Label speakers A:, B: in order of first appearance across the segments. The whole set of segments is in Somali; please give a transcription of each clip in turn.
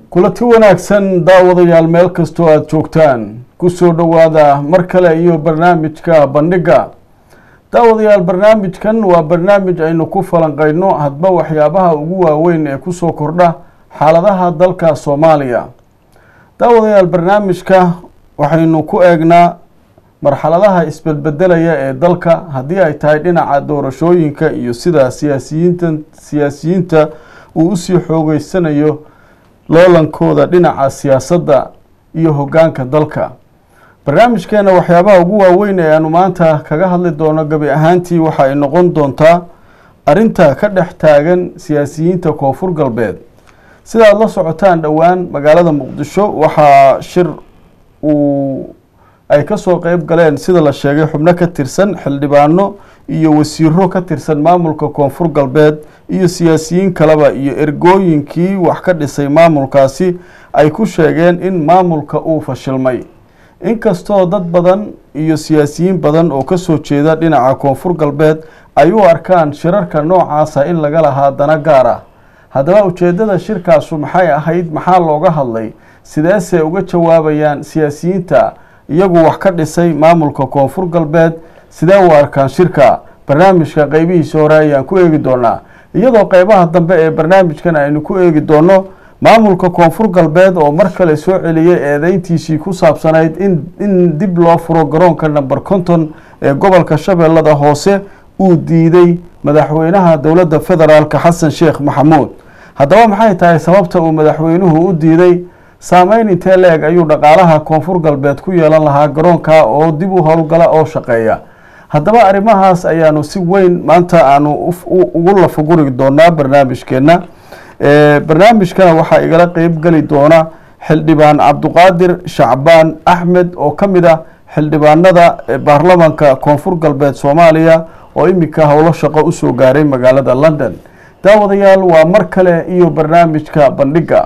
A: kulanti wanaagsan daawadayaal meel kastoo aada joogtaan kusoo dhowaada mar kale iyo barnaamijka bandhiga daawadayaal barnaamijkan waa barnaamij aynu ku falanqeyno hadba waxyaabaha ugu waaweyn ee kusoo kordha xaaladaha dalka soomaaliya daawadayaal barnaamijka waxaynu ku eegnaa marxaladaha isbedbedelaya ee dalka haddii ay tahay dhinaca doorashooyinka iyo sida siyaasiyiinta siyaasiyiinta uu usii xoogeysanayo loolankooda dhinaca siyaasadda iyo hoggaanka dalka barnaamijkeena waxyaabaha ugu waaweyn ee aanu maanta kaga hadli doono gabi ahaantii waxa ay noqon doontaa arrinta ka dhex taagan siyaasiyiinta koonfur galbeed sidaad la socotaan dhowaan magaalada muqdisho waxaa shir uu ay kasoo qeyb galeen sida la sheegay xubno ka tirsan xildhibaano iyo wasiiro ka tirsan maamulka koonfur galbeed iyo siyaasiyiin kaleba iyo ergooyinkii wax ka dhisay maamulkaasi ay ku sheegeen in maamulka uu fashilmay inkastoo dad badan iyo siyaasiyiin badan oo kasoo jeeda dhinaca koonfur galbeed ay u arkaan shirarka noocaasa in laga lahaa dana gaar ah haddaba ujeedada shirkaasu maxay ahayd maxaa looga hadlay sideesay uga jawaabayaan siyaasiyiinta iyagu wax ka dhisay maamulka koonfur galbeed sidee u arkaan shirka barnaamijka qeybihiisa hore ayaan ku eegi doonaa iyadoo qeybaha dambe ee barnaamijkan aynu ku eegi doono maamulka koonfur galbeed oo mar kale soo celiyey eedeyntiisii ku saabsanayd in in dib loo furo garoonka number conton ee gobolka shabeellada hoose uu diiday madaxweynaha dowladda federaalka xasan sheekh maxamuud haddaba maxay tahay sababta uu madaxweynuhu u diiday saameyn intee la-eg ayuu dhaqaalaha koonfur galbeed ku yeelan lahaa garoonka oo dib u howlgala oo shaqeeya haddaba arrimahaas ayaanu si weyn maanta aanu ugu lafaguri doonaa barnaamijkeena barnaamijkana waxaa igala qeyb geli doona xildhibaan cabduqaadir shacbaan axmed oo ka mid ah xildhibaanada baarlamanka koonfur galbeed soomaaliya oo iminka howlo shaqo usoo gaaray magaalada london daawadayaal waa mar kale iyo barnaamijka bandhiga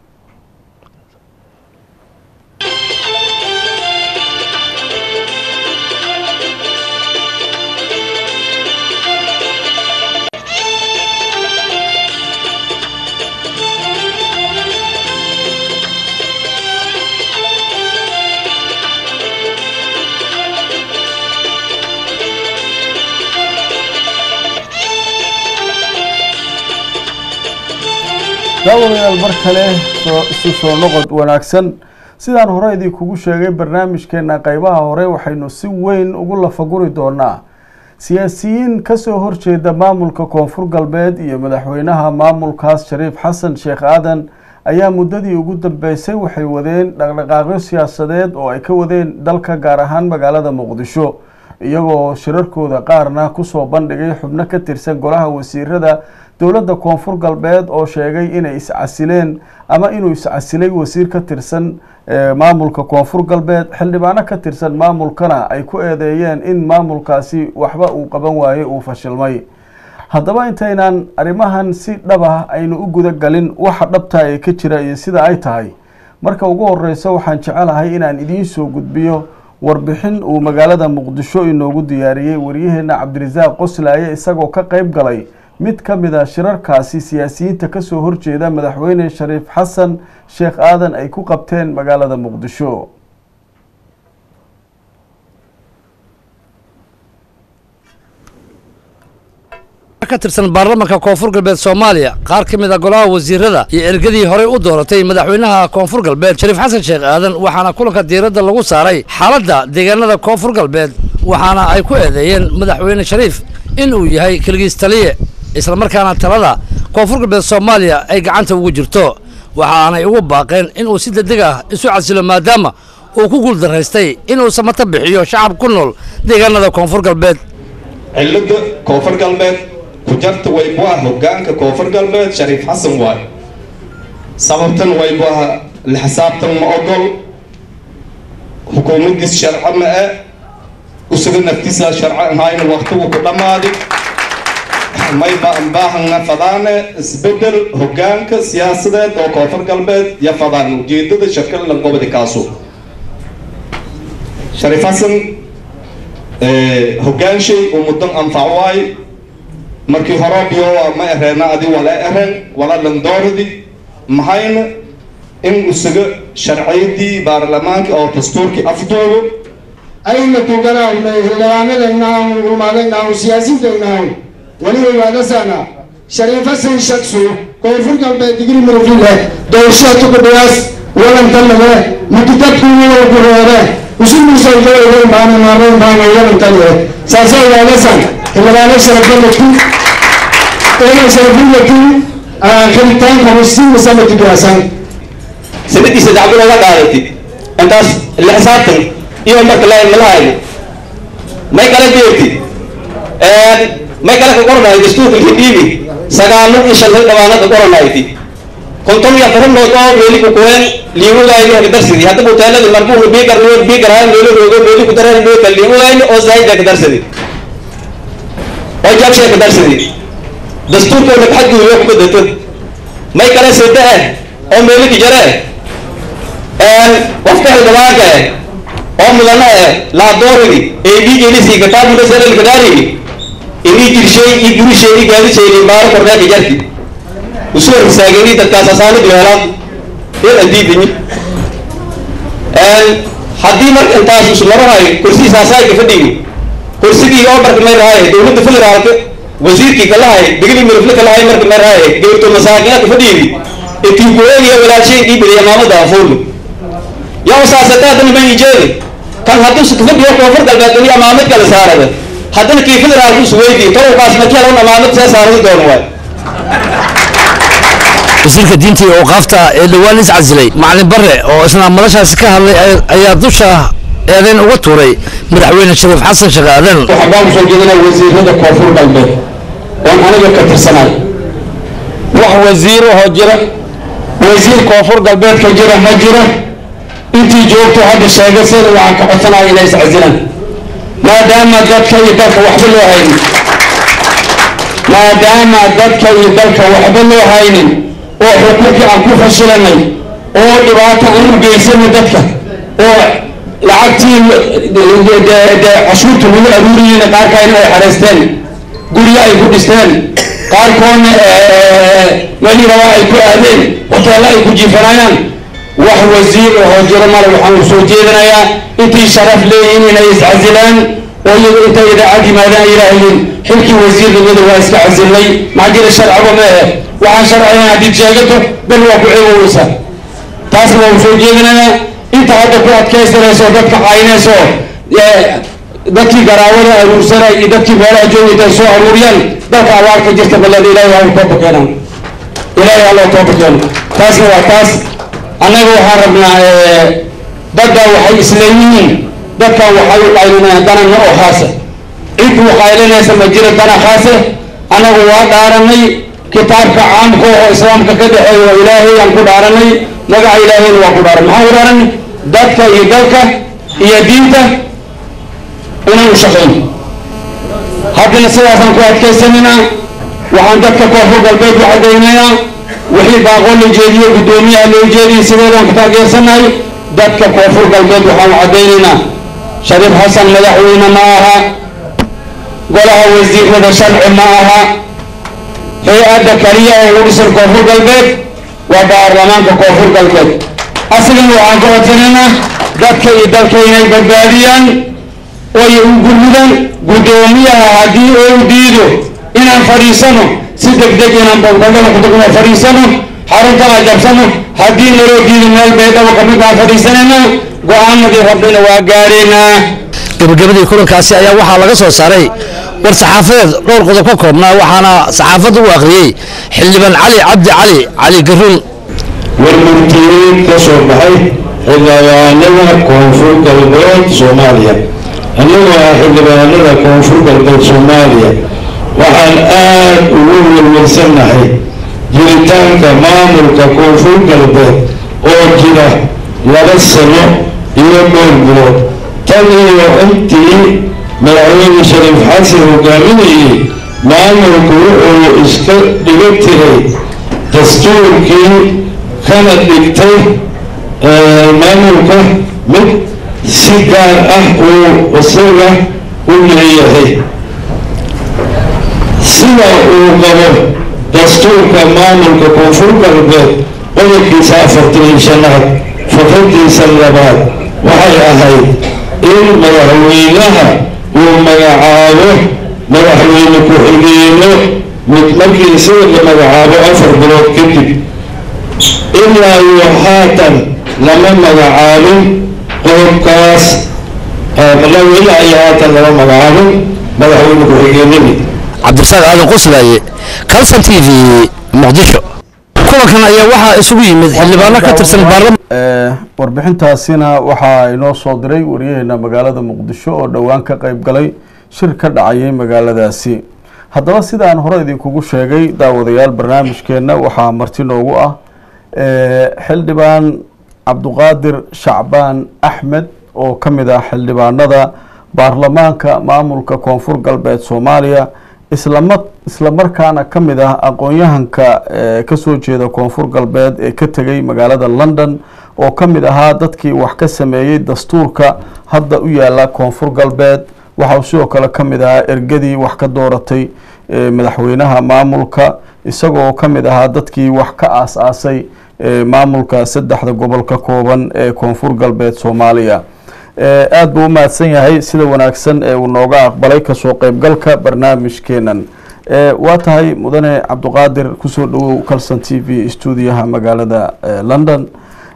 A: daawadayaal mar kale isu soo noqod wanaagsan sidaan hore idinkugu sheegay barnaamijkeena qeybaha hore waxaynu si weyn ugu lafaguri doonaa siyaasiyiin kasoo horjeeda maamulka koonfur galbeed iyo madaxweynaha maamulkaas shariif xasan sheekh aadan ayaa muddadii ugu dambeysay waxay wadeen dhaqdhaqaaqyo siyaasadeed oo ay ka wadeen dalka gaar ahaan magaalada muqdisho iyagoo shirarkooda qaarna kusoo bandhigay xubno ka tirsan golaha wasiirada dowladda koonfur galbeed oo sheegay inay iscasileen ama inuu iscasilay wasiir ka tirsan maamulka koonfur galbeed xildhibaano ka tirsan maamulkana ay ku eedeeyeen in maamulkaasi waxba uu qaban waayey uu fashilmay haddaba intaynaan arrimahan si dhab ah aynu u guda galin waxa dhabtaa ee ka jira iyo sida ay tahay marka ugu horeyso waxaan jecelahay inaan idiin soo gudbiyo warbixin uu magaalada muqdisho inoogu diyaariyey waryaheena cabdirasaaq qoslaaye isagoo ka qeyb galay mid ka mid a shirarkaasi siyaasiyiinta kasoo horjeeda madaxweyne shariif xasan sheekh aadan ay ku qabteen magaalada muqdisho
B: ka tirsan baarlamanka koonfur galbeed soomaaliya qaar ka mid a golaha wasiirada iyo ergadii horey u dooratay madaxweynaha koonfur galbeed shariif xasan sheekh aadan waxaana kulanka diiradda lagu saaray xaaladda deegaanada koonfur galbeed waxaana ay ku eedeeyeen madaxweyne shariif in uu yahay keligiis taliye islamarkaana talada koonfur galbeed soomaaliya ay gacanta ugu jirto waxaanay ugu baaqeen inuu si degdeg ah isu casilo maadaama uu ku guuldaraystay inuu samato bixiyo shacab ku nool deegaanada koonfur galbeed
C: cilada koonfur galbeed kujarta waybu ah hogaanka koonfur galbeed shariif xasan waay sababtan waybu ah la xisaabtan ma ogol xukuumadiis sharco ma e usuga naftiisa sharco ahayna waqtigu ku dhammaaday may baan baahana fadaane isbedel hogaanka siyaasadeed oo koonfur galbeed iyo fadaan ujeedada shirkadlan gobodi kaasu shariif xasan hogaanshay uu muddan anfac waay markii hore biyo ma ereena adi wala eren wala landooradi maxayna in isaga sharciyadii baarlamaanka oo dastuurkii afduubo
D: ayna tuganahnay xildhibaanadaynahan ulmadaynahan siyaasiintaynahan weliba waadasana shariif xasan shaksu koonfur galbeed digri marfile doorashada tukudhigaas walantanade makitadkuwugureede usumisojoogay baana maarayn baana walantanye saasay waadasan xildhibaano sharafalaki ina sharafulaki xiritaanka hosiimasama tugasan
C: sanadiisa dacbo looga qaadatid intaas la xisaabtan iyo marka la malahayo may kala jeertid may kala ka qoranayo dastuurka hidhiibi sagaalo iyo shan dhawaana ka qoranayti konton iyo afar nood oo meeli ku kuween liiwagayni ka darsidi hadda butaalada marbuuna biigar nood biigar haan meelo roogo meeli ku dareen meelka liiwagayni oo zaayida ka darsidi oo jabshay ka darsidi dastuurka la xadgudubyo ku badato may kala sida ah oo meeli ki jare qofka xildhibaanka eh oo mudana eh laadoorigi eebigelisi kitaabuna sanal kadaarigi ini jirshay i gurishay i gaadishay baaro korneeka jarti usoo risaagani dadkaas asaanid weelaan in andiidini haddii marka intaas ismarahay kursigiisa asaayka fadhigi kursigii oo marka may rahay dowladda federaalka wasiirkii kalahay digli mirifle kalahay marka may rahay gabirto masaakiinka fadhigi etigoegiya walaashay ii beriya maamada afuulu yaa saasataadana ma ijeedi kan hadduu sikfadhiyo koonfur galbeed ini amaamid kala saarada haddana kii federaalku isweydii tolowkaas markii un amaamid see saaradi doono waay
B: wasiirka diinta iyo awqaafta ee dhowaan is casilay macalin bare oo isna madashaasi ka hadlay ayaa dusha eedeyn uga tuuray madaxweyne shariif xasan sheekh aadan
D: waxaan baan kusoo jeedinaa wasiirada koonfur galbeed oon aniga ka tirsanay wax wasiir ahoo jira wasiir koonfur galbeedka jira ma jira intii joogto hadda sheegasada waxaan ka codsanaya inay iscasilaan maadaama dadka iyo dalka waxba loo haynin maadaama dadka iyo dalka waxba loo haynin oo xuquuqii aan ku fashilanay oo dhibaato aan u geysanay dadka oo lacagtii cashuurta lagu aruuriyeyna qaarkaayna ay xareysteen guryo ay ku dhisteen qaarkoodna meli rabaa ay ku aadeen hoteello ay ku jiifanayaan wax wasiir ahoo jiro male waxaan u soo jeedinayaa intii sharaf leeyihiin inay iscasilaan oo iyagu intay idaacad yimaadaan yidhaahdeen xilkii wasiirnimada waa iska casilnay maxaa jira sharciba ma ahe waxaan sharcigan haddiid sheegato bal waa ku ceeboweysa taasna waa u soo jeedinayaa inta hadda ku adkaysanayso dadka caynayso dadkii garaawada aruursanay iyo dadkii meelaha joogayta ay soo aruuriyaan dalka abaarka jirta ballan ilaahay ha tooba keenan ilaahay ha loo tooba keeno taasna waa taas annaga waxaan rabnaa dadda waxay isleeyihiin dadkan waxay u qaylinayaan danana oo khaasa cid u qaylinaysa ma jira dana khaase annagu waa dhaaranay kitaabka caamka oo islaamka ka dhexeeya oo ilaahay aan ku dhaaranay magaca ilaahayna waa ku dhaaran maxaan ku dhaaranay dadka iyo dalka iyo diinta inaan u shaqayno haddana sidaasaan ku adkaysanaynaa waxaan dadka koonfur galbeed u caddaynayaa wixii baaqoo la jeediyo guddoomiyaha loo jeediyay sideedaan ku taageersanahay dadka koonfur galbeed waxaan u caddaynaynaa shariif xasan madaxweyne ma aha golaha wasiirada sharci ma aha hay-adda kaliya oo u dhisan koonfur galbeed waa baarlamaanka koonfur galbeed asigana waxaan ka codsanaynaa dadka iyo dalka inay badbaadiyaan oy u gurmudaan guddoomiyaha haddii uu diido inaan fadhiisano si degdeg inaan balbalada kutagno fadhiisano xaruntana jabsano haddii naloo diido meel baydhabo kamid baan fadhiisanaynaa go-aanadii rabnina waa gaadhaynaa
B: gabagabadii kulankaasi ayaa waxaa laga soo saaray war saxaafadeed dhowr qodob ka koobnaa waxaana saxaafadda u akhriyey xildhibaan cali cabdi cali cali garuun
E: warmurtiyeed ka soo baxay xildhibaanada koonfur galbeed soomaaliya annagoo ah xildhibaanada koonfur galbeed soomaaliya waxaan aad ugu welwelsannahay jiritaanka maamulka koonfur galbeed oo jira laba sano iyo dhowr bilood tan iyo intii madaxweyne shariif xasan hogaaminayay maamulku wuxuu iska dhiga tiray dastuurkii kana dhigtay maamulka mid si gaar ah uu isaga u leeyahay sida uu qabo dastuurka maamulka koonfur galbeed qodobkiisa afartan iyo shanaad fakradiisa labaad waxay ahayd in madaxweynaha uu magacaabo madaxweyne ku-xigeenno mid markii isaga la magacaabo afar bilood kadib ilaa iyo haatan lama magacaabin qodobkaas ilaa iyo haatan lama magacaabin madaxweyne ku-xigeenadii
B: cabdirasaaq aadan qoslaaye calson t v muqdisho kulankan ayaa waxaa isugu yimid xildhibaano ka tirsan baarlaman
A: warbixintaasina waxaa inoo soo diray wariyaheena magaalada muqdisho oo dhowaan ka qeyb galay shir ka dhacayay magaaladaasi haddaba sidaan hore idinkugu sheegay daawadayaal barnaamijkeenna waxaa marti noogu ah xildhibaan cabduqaadir shacbaan axmed oo ka mid ah xildhibaanada baarlamaanka maamulka koonfur galbeed soomaaliya islama isla markaana ka mid ah aqoon-yahanka kasoo jeeda koonfur galbeed ee ka tegay magaalada london oo ka mid ahaa dadkii wax ka sameeyey dastuurka hadda u yaala koonfur galbeed waxauu sidoo kale ka mid ahaa ergadii wax ka dooratay madaxweynaha maamulka isagoo ka mid ahaa dadkii wax ka aas-aasay maamulka saddexda gobol ka kooban ee koonfur galbeed soomaaliya aada buu u mahadsan yahay sida wanaagsan ee uu nooga aqbalay kasoo qeybgalka barnaamijkeenan waa tahay mudane cabduqaadir kusoo dhawow calson t v stuudiyaha magaalada london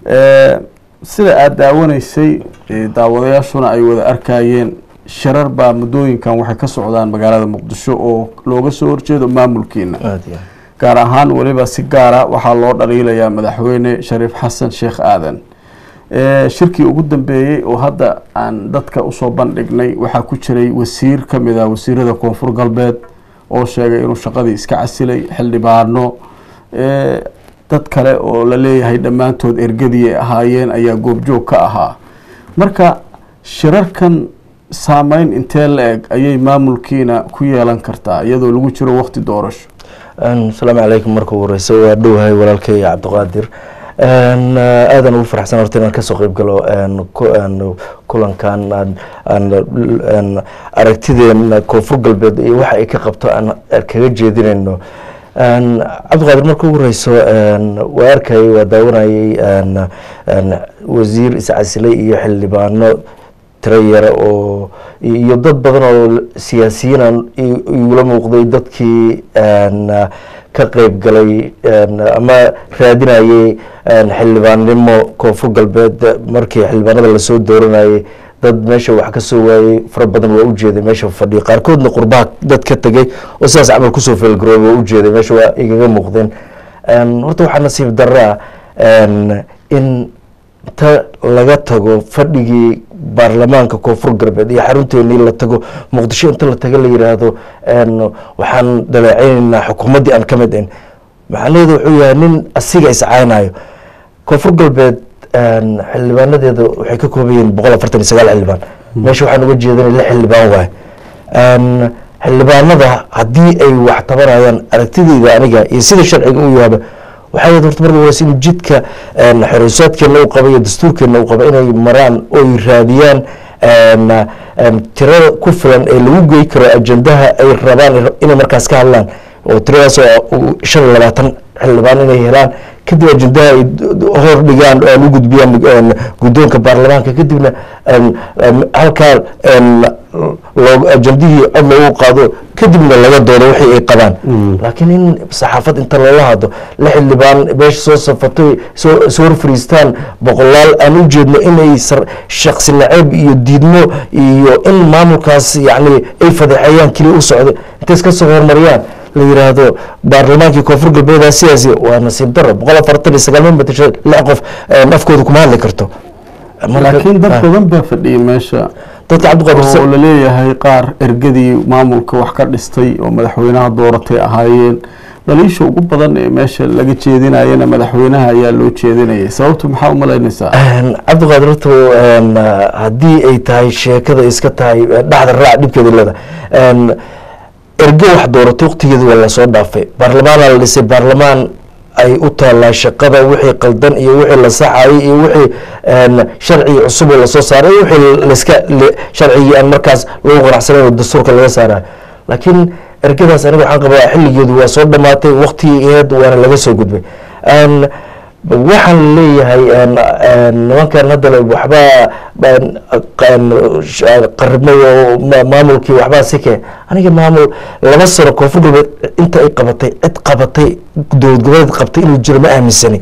A: sida aada daawanaysay daawadayaashuna ay wada arkayeen shirar baa muddooyinkan waxay ka socdaan magaalada muqdisho oo looga soo horjeedo maamulkiina gaar ahaan weliba si gaara waxaa loo dhaliilayaa madaxweyne shariif xasan sheekh aadan shirkii ugu dambeeyey oo hadda aan dadka usoo bandhignay waxaa ku jiray wasiir ka mid ah wasiirada koonfur galbeed oo sheegay inuu shaqadii iska casilay xildhibaano dad kale oo la leeyahay dhammaantood ergadii ay ahaayeen ayaa goobjoog ka ahaa marka shirarkan saameyn intee la eg ayay maamulkiina ku yeelan kartaa iyadoo lagu jiro waqti doorasho
F: asalaamu calaykum marka ugu horeysa waa dhowahay walaalkay cabdiqaadir aadan ugu faraxsan horta inaan kasoo qeyb galo kulankan aragtideena koonfur galbeed iyo waxa ay ka qabto aan kaga jeedinayno cabdiqaadir marka ugu horeyso waa arkayay waa daawanayay wasiir iscasilay iyo xildhibaano tiro yare oo iyo dad badan oo siyaasiyiin igula muuqday dadkii ka qeyb galay ama raadinayay xildhibaannimo koonfur galbeed markii xildhibaanada lasoo dooranayay dad meesha wax ka soo waayey fara badan waa ujeeday meesha fadhiya qaarkoodna qurbaha dad ka tegay oo sidaas camal kusoo feelgarooba waa ujeeday meesha waa igaga muuqdeen horta waxaa nasiib daraa in ta laga tago fadhigii baarlamaanka koonfur galbeed iyo xarunteennii la tago muqdisho inta la tago la yiraahdo waxaan daleeceyneynaa xukuumaddii aan ka mid ahin macnaheedu wuxuu yahay nin asiga iscaynayo koonfur galbeed xildhibaanadeeda waxay ka kooban yihiin boqol afartan iyo sagaal xildhibaan meesha waxaan uga jeedanay lix xildhibaan waaye xildhibaanada haddii ay wax tabanayaan aragtideyda aniga iyo sida sharciga u yaaba waxay ahayd horta marka horeysa in jidka xoreysaadkeena u qaba iyo dastuurkeena u qaba inay maraan oy raadiyaan tirada ku filan ee lagu gey karo ajendaha ay rabaan inay markaas ka hadlaan oo tiradaas oo shan iyo labaatan xildhibaan inay helaan kadib ajendaha ay hor dhigaan oo u gudbiyaan guddoonka baarlamaanka kadibna halkaa ajendihii cod loogu qaado kadibna laga doodo wixii ay qabaan laakiin in saxaafad inta loola hadlo la xildhibaan meesha soo safatay soo hor fariistaan boqolaal aan u jeedno inay shaksi naceeb iyo diidmo iyo in maamulkaas yani ay fadeexeeyaan keliya u socdo intay iska soo hormariyaan la yiraahdo baarlamaankii koonfur galbeeda sidaasi waa nasiib daro boqol afartan iyo sagaal man batasho lix qof afkooda kuma hadli karto
A: laakiin dad badan baa fadhiyay meesha
F: dadka cabdiqaadir
A: oo laleeyahay qaar ergadii maamulka wax ka dhistay oo madaxweynaha dooratay ahaayeen dhaliisha ugu badan ee meesha laga jeedinayana madaxweynaha ayaa loo jeedinayay sababtu maxaa umalaynaysaa
F: cabdiqaadir horta haddii ay tahay sheekada iska tahay dhexda raac dhibkeeda leeda ergo wax dooratay waqtigeeda waa lasoo dhaafay baarlamaana la dhisay baarlamaan ay u taalaa shaqada wixii qaldan iyo wixii la saxayay iyo wixii sharcigi cusub oo lasoo saaray wixii laska sharcigii aan markaas lagu qanacsanayn oo dastuurka laga saarayo laakiin ergadaas aniga waxaan qabaa xilligeedu waa soo dhamaatay waqtigii aheed waana laga soo gudbay waxaan leeyahay een, een, nimankan hadda le waxbaa een, een, sh- qaribmay oo ma- maamulkii waxbaa sike aniga maamul laba sano koonfur galbeed inta ay qabatay cid qabatay dowlad goboleed qabtay inuu jiro ma aaminsani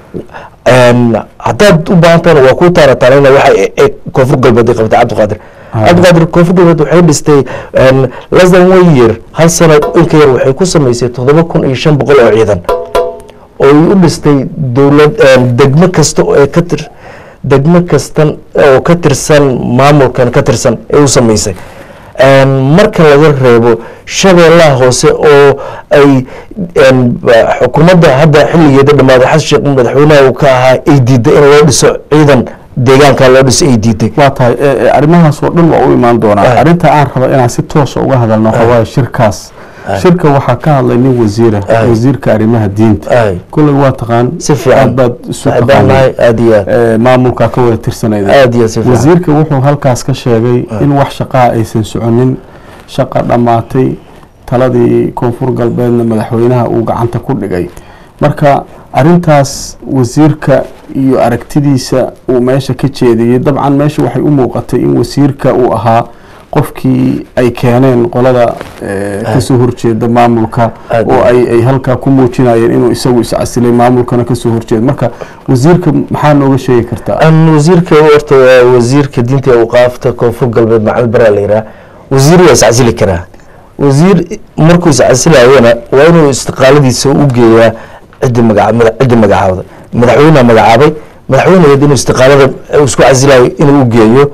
F: Een, haddaad u baahan tahana waa kuu taaratanayna waxa ay- ay koonfur galbeed ay qabatay cabdiqaadir cabdiqaadir koonfur galbeed waxay dhistay een, less than one year hal sano inka yar waxay ku samaysay toddoba kun iyo shan boqol oo ciidan oo ay u dhistay dowlad een, degmo kasta oo ay ka tir degmo kastan oo ka tirsan maamulkan ka tirsan ay u samaysay Een, marka laga reebo shabeellaha hoose oo ay een, ba- xukuumadda hadda xilligeeda dhammaaday xasan sheekh madaxweynaha uu ka ahaa ay diiday in loo dhiso ciidan deegaanka loo dhiso ay diiday
A: waa tahay e, e, arrimahaas oo dhan waa u imaan doonaa
F: Ah.
A: arrinta aan raba inaan si toosa uga hadalno waxaa waaye shirkaas shirka waxaa ka hadlay nin wasiira
F: Ah.
A: wasiirka arrimaha diinta
F: Ay.
A: kulley waa taqaan
F: Si fiican.
A: aad baad isu
F: Waxay
A: taqaanay
F: baanahay aad iyo aad
A: e, maamulka ka wada tirsanayda
F: aad iyo aad si fiican
A: wasiirka wuxuu halkaas ka sheegay in wax shaqaa aysan soconin shaqa dhammaatay taladii koonfur galbeedna madaxweynaha uu gacanta ku dhigay marka arintaas wasiirka iyo aragtidiisa uu meesha ka jeediyey dabcan meesha waxay u muuqatay in wasiirka uu ahaa qofkii ay keeneen qolada eh, kasoo horjeeda maamulka
F: Aad
A: oo ay ay halkaa ku muujinayeen inuu isagu iscasilay maamulkana kasoo horjeeda marka wasiirka maxaa nooga sheegi kartaa
F: an wasiirka horta waa wasiirka diinta iyo awqaafta koonfur galbeed macalin baraa la yidhaha wasiir waa iscasili karaa wasiir markuu iscasilayana waa inuu istiqaaladiisa u geeyaa ciddi maga mada- ciddi magacaawda madaxweyneha magacaabay madaxweynegeed inuu istiqaalada uu isku casilayo inuu u geeyo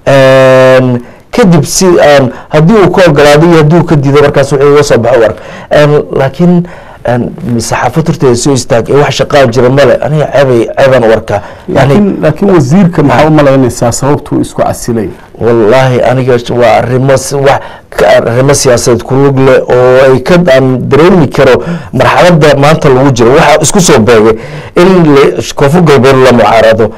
F: Een, kadib si aan haddii uu ka ogolaado iyo haddii uu ka diido markaas wuxuu uga soo baxo u ark Een, laakiin een, saxaafad horteeda soo istaag ee wax shaqaa jira male aniga ceebay ceebaan u arkaa yani
A: laakiin laakiin wasiirka maxaa u malaynaysaa sababtuu isku casilay
F: wallaahi aniga sh- waa arrimo si- wax ka- arrimo siyaasadeed ku lug leh oo ay ka aan dareemi karo marxaladda maanta lagu jiro waxaa isku soo beegay in la- koonfur galbeed la mucaarado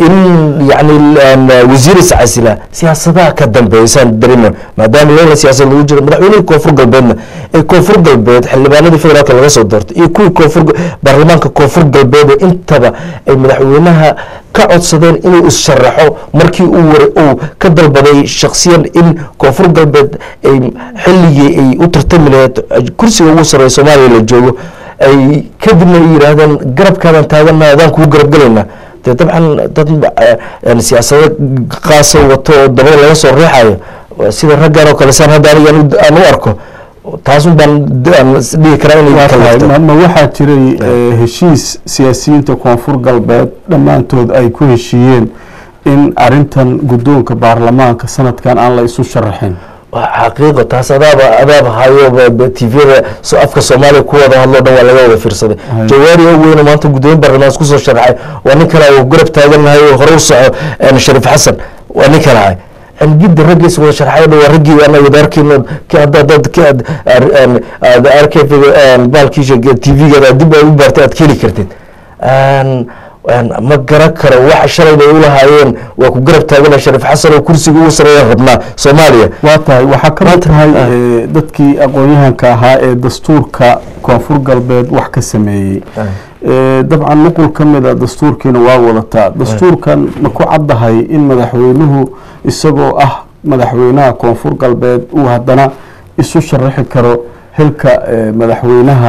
F: in yani aan wasiir iscasila siyaasadaha ka dambeeya saan dareema maadaama loola siyaasad lagu jiro madaxweynihii koonfur galbeedna ee koonfur galbeed xildhibaanadii federaalka laga soo doortay iyo kuwii koonfur baarlamaanka koonfur galbeed ee intaba ay madaxweynaha ka codsadeen inuu is-sharaxo markii uu war uu ka dalbaday shaksiyan in koonfur galbeed ay xilligii ay u tartami lahayd kursiga ugu sarreeya soomaaliya la joogo ay kadibna ay yidhaahdeen garabkaadan taagana adaan kugu garab gelaynaa dee dabcan dad eh, siyaasado qaasa wato oo dabada laga soo riixayo waa sida raggan oo kale saan hadda aniga aan u- aan u arko taasun baan d- aan is dhihi karaa inay
A: waa tahay
F: kalafto
A: ma ma waxaa jiray eh, heshiis siyaasiyiinta koonfur galbeed dhammaantood ay ku heshiiyeen in arintan guddoonka baarlamaanka sanadkan aan la isu sharaxin
F: waa xaqiiqo taas adaaba adaaba hayo tvda so afka soomaaliya ku wada hadlo dhan waa laga wada fiirsaday
A: Hay.
F: jawaari oo weyne maanta gudoomiye baarlamaan isku soo sharaxay waa nin kale uu garab taagannahay oo hore u soco een, shariif xasan waa nin kale ahay een, gidda raggiisa wada sharxay dhan waa raggii ana wada arkayno ki hadda dad ki aad aan- aad arkay baalkiisa tvgeeda dib aad u baartay aad ka heli kartid Een, een, ma garan karo waxa shalayna ay u lahaayeen waa ku garab taagana shariif xasan oo kursiga ugu sareeya rabnaa soomaaliya
A: waa tahay waxaa ka mid tahay
F: ah.
A: eh, dadkii aqoon-yahanka ahaa ee dastuurka koonfur galbeed wax ka sameeyey Eh, dabcan nuqul ka mid a dastuurkiina waa wadataa dastuurkan ma ku caddahay in madaxweynuhu isagoo ah madaxweynaha koonfur galbeed uu haddana isu sharaxi karo xilka eh, madaxweynaha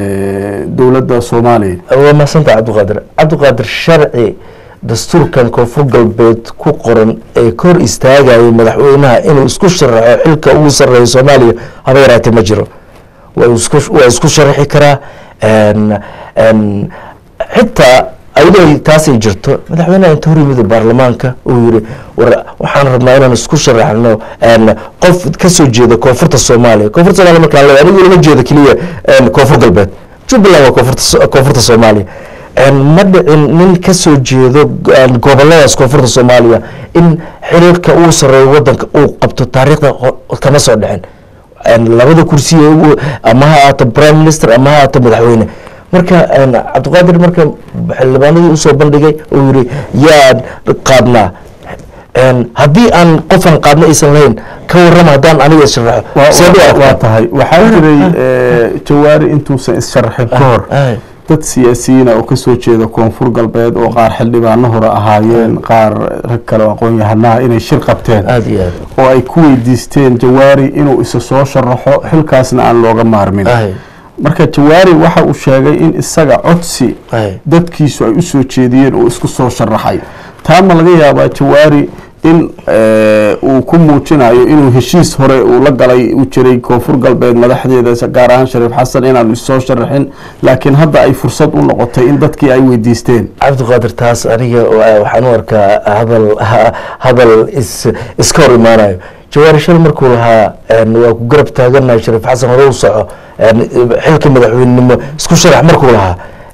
A: eh, dowladda soomaaliya
F: waa mahadsantaha cabdiqaadir cabdiqaadir sharci dastuurkan koonfur galbeed ku qoran ee ka hor istaagayay madaxweynaha inuu isku sharaxo xilka ugu sarreeya soomaaliya haba yaraatee ma jiro waa isku waa isku sharaxi karaa een- een, xitaa ayadoo taasay jirto madaxweynaha inta hor yimid baarlamaanka uu yiri war waxaan rabnaa inaan isku sharaxno een, qof ka soo jeeda koonfurta soomaaliya koonfurta soomaaliya markaan leeyahay anigu lama jeedo keliya een, koonfur galbeed jubbaland waa koonfurta so- koonfurta soomaaliya een, ma dhicin nin ka soo jeedo een, goboladaas koonfurta soomaaliya in xiriirka ugu sarreeya wadanka uu qabto taariikhda ho- kama soo dhicin een, labada kursi ee ugu ama ha ahaato prime minister ama ha ahaato madaxweyne marka een, cabdiqaadir marka xildhibaanadii usoo bandhigay uu yiri yaan qaadnaa een, haddii aan qofan qaadna aysan lahayn ka warrama haddaan aniga isharaxo
A: Waa-
F: see
A: waa-
F: u
A: waa
F: arkaa
A: tahay waxaa jiray eh, jawaari intuusan is-sharaxin ka hor
F: Ay.
A: dad siyaasiyiina oo kasoo jeeda koonfur galbeed oo qaar xildhibaano hore ahaayeen qaar rag kale oo aqoon-yahanaha inay shir qabteen
F: aada iyo aad
A: oo ay ku weydiisteen jawaari inuu isa soo sharaxo xilkaasna aan looga maarmin
F: ay
A: marka jawaari waxa uu sheegay in isaga codsi
F: ay
A: dadkiisu ay u soo jeediyeen oo isku soo sharaxay taa ma laga yaabaa jawaari in eh, uu ku muujinayo inuu heshiis hore uu la galay u jiray koonfur galbeed madaxdeeda gaar ahaan shariif xasan inaanu issoo sharaxin laakiin hadda ay fursad u noqotay in dadkii ay weydiisteen
F: cabdiqaadir taas aniga wa- waxaan u arkaa hadal ha- hadal is iska hor imaanayo jawaari shal markuu lahaa een, waa ku garab taaganahay shariif xasan hore u soco een, xilka madaxweynenimo isku sharax markuu lahaa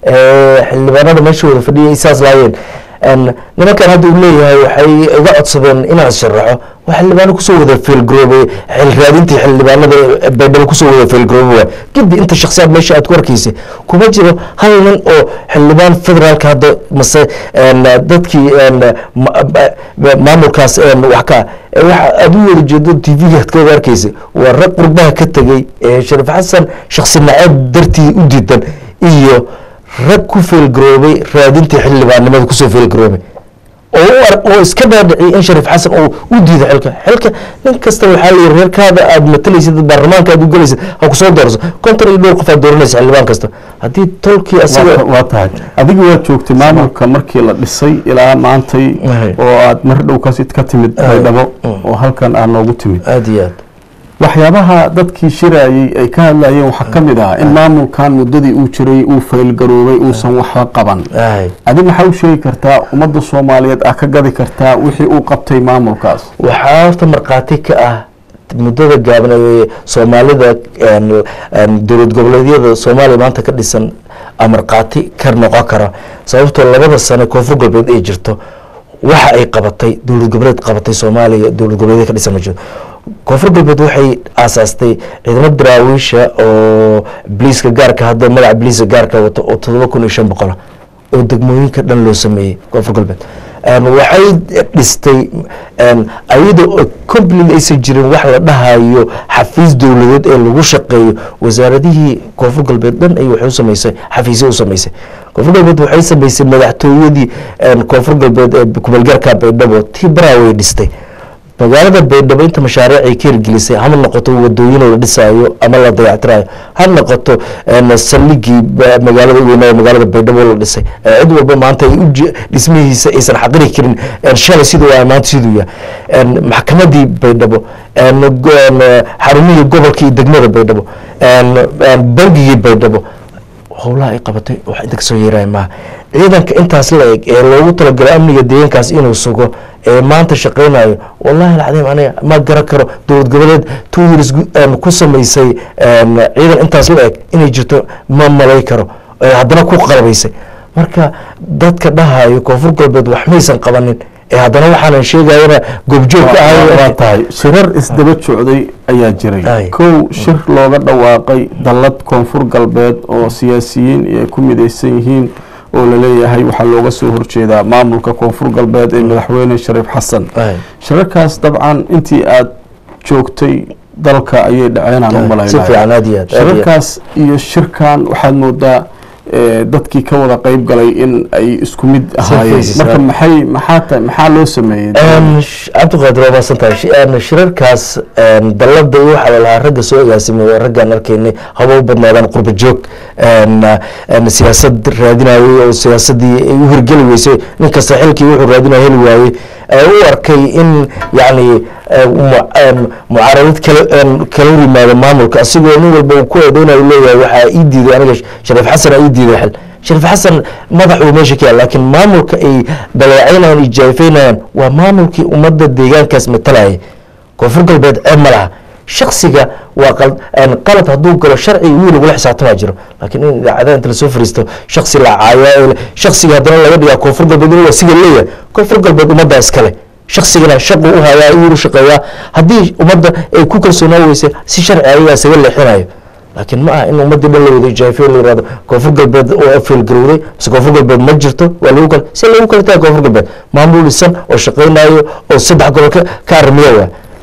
F: ee, xildhibaanada meesha wada fadhiyay saas laayeen een, nimankan hadda uu leeyahay waxay iga codsadeen inaan sharaxo waa xildhibaano kusoo wada feelgaroobay xil raadintii xildhibaanada baydhabo kusoo wada feelgaroobay waay gibdi inta shaksiyaad meesha aad ku arkaysay kuma jiro hal nin oo xildhibaan federaalka hadda mase een, dadkii een, ma- ma- maamulkaas een, wax ka eh, waxa aad u wada jeedo t v aad ka wada arkaysay waa rag qurbaha ka tegey ee shariif xasan shaksi naceeb dartii u diidan iyo rag ku feelgaroobay raadintii xildhibaannimada kusoo feelgaroobay oo u ar- oo iska dhaadhiciyay in shariif xasan uu u diido xilka xilka nin kasta waxaa la yidhi reerkaada aad matalaysid baarlamaanka aad u gelaysid ha kusoo doorso konton iyo dhowr qof aad dooranaysa xildhibaan kasta haddii tolkii asaga
A: waa waa tahay adiga waad joogtay maamulka markii la dhisay ilaa maantay oo aad mar dhow kasi ka timid baydhabo oo halkan aad noogu timid
F: aada iyo aad
A: waxyaabaha dadkii shirayey ay ka hadlayeen waxaa ka mid ah in maamulkan muddadii uu jiray uu faylgaroobay uusan waxba qaban
F: ay
A: adi maxaa u sheegi kartaa ummadda soomaaliyeed ah ka gadi kartaa wixii uu qabtay maamulkaas
F: waxaa horta markhaati ka ah muddada gaaban ee soomaalida een, een, dowlad goboleedyada soomaaliya maanta ka dhisan a markhaati ka noqon kara sababtoo labada sano koonfur galbeed ay jirto waxa ay qabatay dowlad goboleed qabatay soomaaliya dowlad goboleedya ka dhisan ma jirto koonfur galbeed waxay aasaastay ciidamo daraawiisha oo bliiska gaarka hadda magaca bliiska gaarka wato oo todoba kun iyo shan boqola oo degmooyinka dhan loo sameeyey koonfur galbeed Een, waxay dhistay een, ayada oo completely aysan jirin wax la dhahayo xafiis dowladeed ee lagu shaqeeyo wasaaradihii koonfur galbeed dhan ay waxay u samaysay xafiisyo u samaysay koonfur galbeed waxay samaysay madaxtooyadii een, koonfur galbeed ee kumeelgaarka baydhabo tii baraway dhistay magaalada baydhabo inta mashaariic ay ka hirgelisay hama noqoto wadooyin la dhisaayo ama la dayactirayo ha noqoto een, saldhigii ba- magaalada weynaa magaalada baydhabo la dhisay ee cid walba maanta ay u je- dhismihiisa aysan xaqiri karin een, shalay siduu waa maanta siduu yahay een, maxkamadii baydhabo een, go- een, xarumihii gobolka iyo degmada baydhabo een, een, bangigii baydhabo howlaha ay qabatay wax inta kasoo yeeraya maaha ciidanka intaas la eg ee loogu talagalay amniga deegaankaas inuu sugo ee maanta shaqeynayo wallahi alcadiim aniga ma garan karo dowlad goboleed two years gu- een, ku samaysay een, ciidan intaas la eg inay jirto ma malay karo ee haddana ku qalabaysay marka dadka dhahayo koonfur galbeed wax maysan qabanin ee haddana waxaanan sheegayana goobjoog ka
A: waa
F: ahay
A: tahay shirar isdaba socday ayaa jiray
F: Ay.
A: kow shir looga dhawaaqay dallad koonfur galbeed oo siyaasiyiin ay ku midaysan yihiin oo laleeyahay waxaa looga soo horjeedaa maamulka koonfur galbeed ee madaxweyne shariif xasan
F: Ay.
A: shirarkaas dabcan intii aad joogtay dalka ayay dhaceen aan u
F: si
A: malaynaya
F: fiican aad iyo aad aad iyo aad.
A: shirarkaas iyo shirkan waxaad moodaa eh, dadkii ka wada qeyb galay in ay isku mid ahaayeen
F: faces,
A: marka
F: ah.
A: maxay maxaa ta- maxaa loo sameeyey
F: Een, sh- cabdiqaadir waa maasantahay Shi- een, shirarkaas een, dallada iyo waxaa la lahaa ragga soo agaasimay raggaan arkaynay haba u badnaadaan qurba joog een, een, siyaasad raadinayay oo siyaasadii ay u hirgeli weysay nin kasta xilkii wuxuu raadinaya heli waayey ee u arkay in yacni ee, mu- een, mucaaradad kala een, kala hor yimaado maamulka asigoo nin walba uu ku eedeynayo leeyahay waxaa ii diiday aniga shariif xasan aa ii diiday xil shariif xasan madax uu meesha ka yahay laakiin maamulka ay daleecaynayaan iyo jaayfaynayaan waa maamulkii ummadda deegaankaas matalayay koonfur galbeed ceeb ma laha shaksiga waa qal- een, qalad hadduu galo sharci wiil lagula xisaabtamaa jiro laakiin in idaacadaha inta lasoo fariisto shaksi la caayaa shaksiga haddana laga dhigaa koonfur galbeed inuu asiga leeyahay koonfur galbeed ummaddaa iskale shaksigana shaqu u hayaa uu shaqeeyaa haddii ummadda ay ku kalsoonaa weyse si sharci ayagaa isaga leexinayo laakiin ma aha in ummadii dhan la wada jaafeyo la yirahdo koonfur galbeed oo feelgarowday mise koonfur galbeed ma jirto waa lagu kala si lagu kala taga koonfur galbeed maamul dhisan oo shaqeynayo oo saddex gobol ka ka arrimiya waa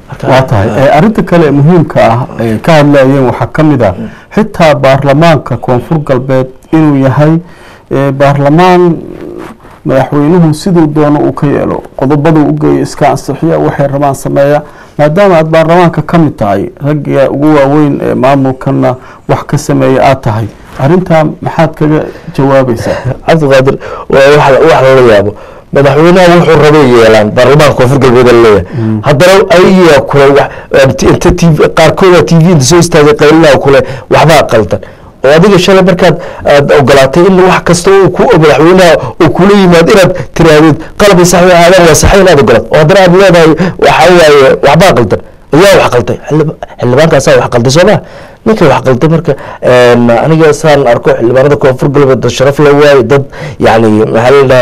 A: waa tahay Eh, arrinta kale ee muhiimka ah ay ka hadlayeen waxaa ka mid ah xitaa baarlamaanka koonfur galbeed inuu yahay eh, baarlamaan madaxweynuhu siduu doono uu ka yeelo qodobaduu u geeyo iska ansixiya waxay rabaan sameeya maadaama aad baarlamaanka ka mid tahay ragga ugu waaweyn ee maamulkana wax ka sameeya aad tahay arrintaa maxaad kaga jawaabaysaa
F: cabdiqaadir waa wax wax lala yaabo madaxweynaha wuxuu rabay yeelaan baarlamaanka koonfur galbeed leeyahay haddana ayagaa kule wax inta tv qaarkooda t v inta soo istaagay qaylinaha kule waxbaa qaldan oo adiga shalay markaad aad ogolaatay in wax kasta uu ku madaxweynaha uu kula yimaad inaad tiraahdeed qalabay saxwi aadaan waa saxay inaad ogolaat oo haddana aad leedahay waxa waaye waxbaa qaldan ayaa wax qalday xildhib- xildhibaankaasaa wax qalday soo maa ninka wax qalday marka een, aniga saan arko xildhibaanada koonfur galbeed dad sharaf la waaye dad yacni maxaa la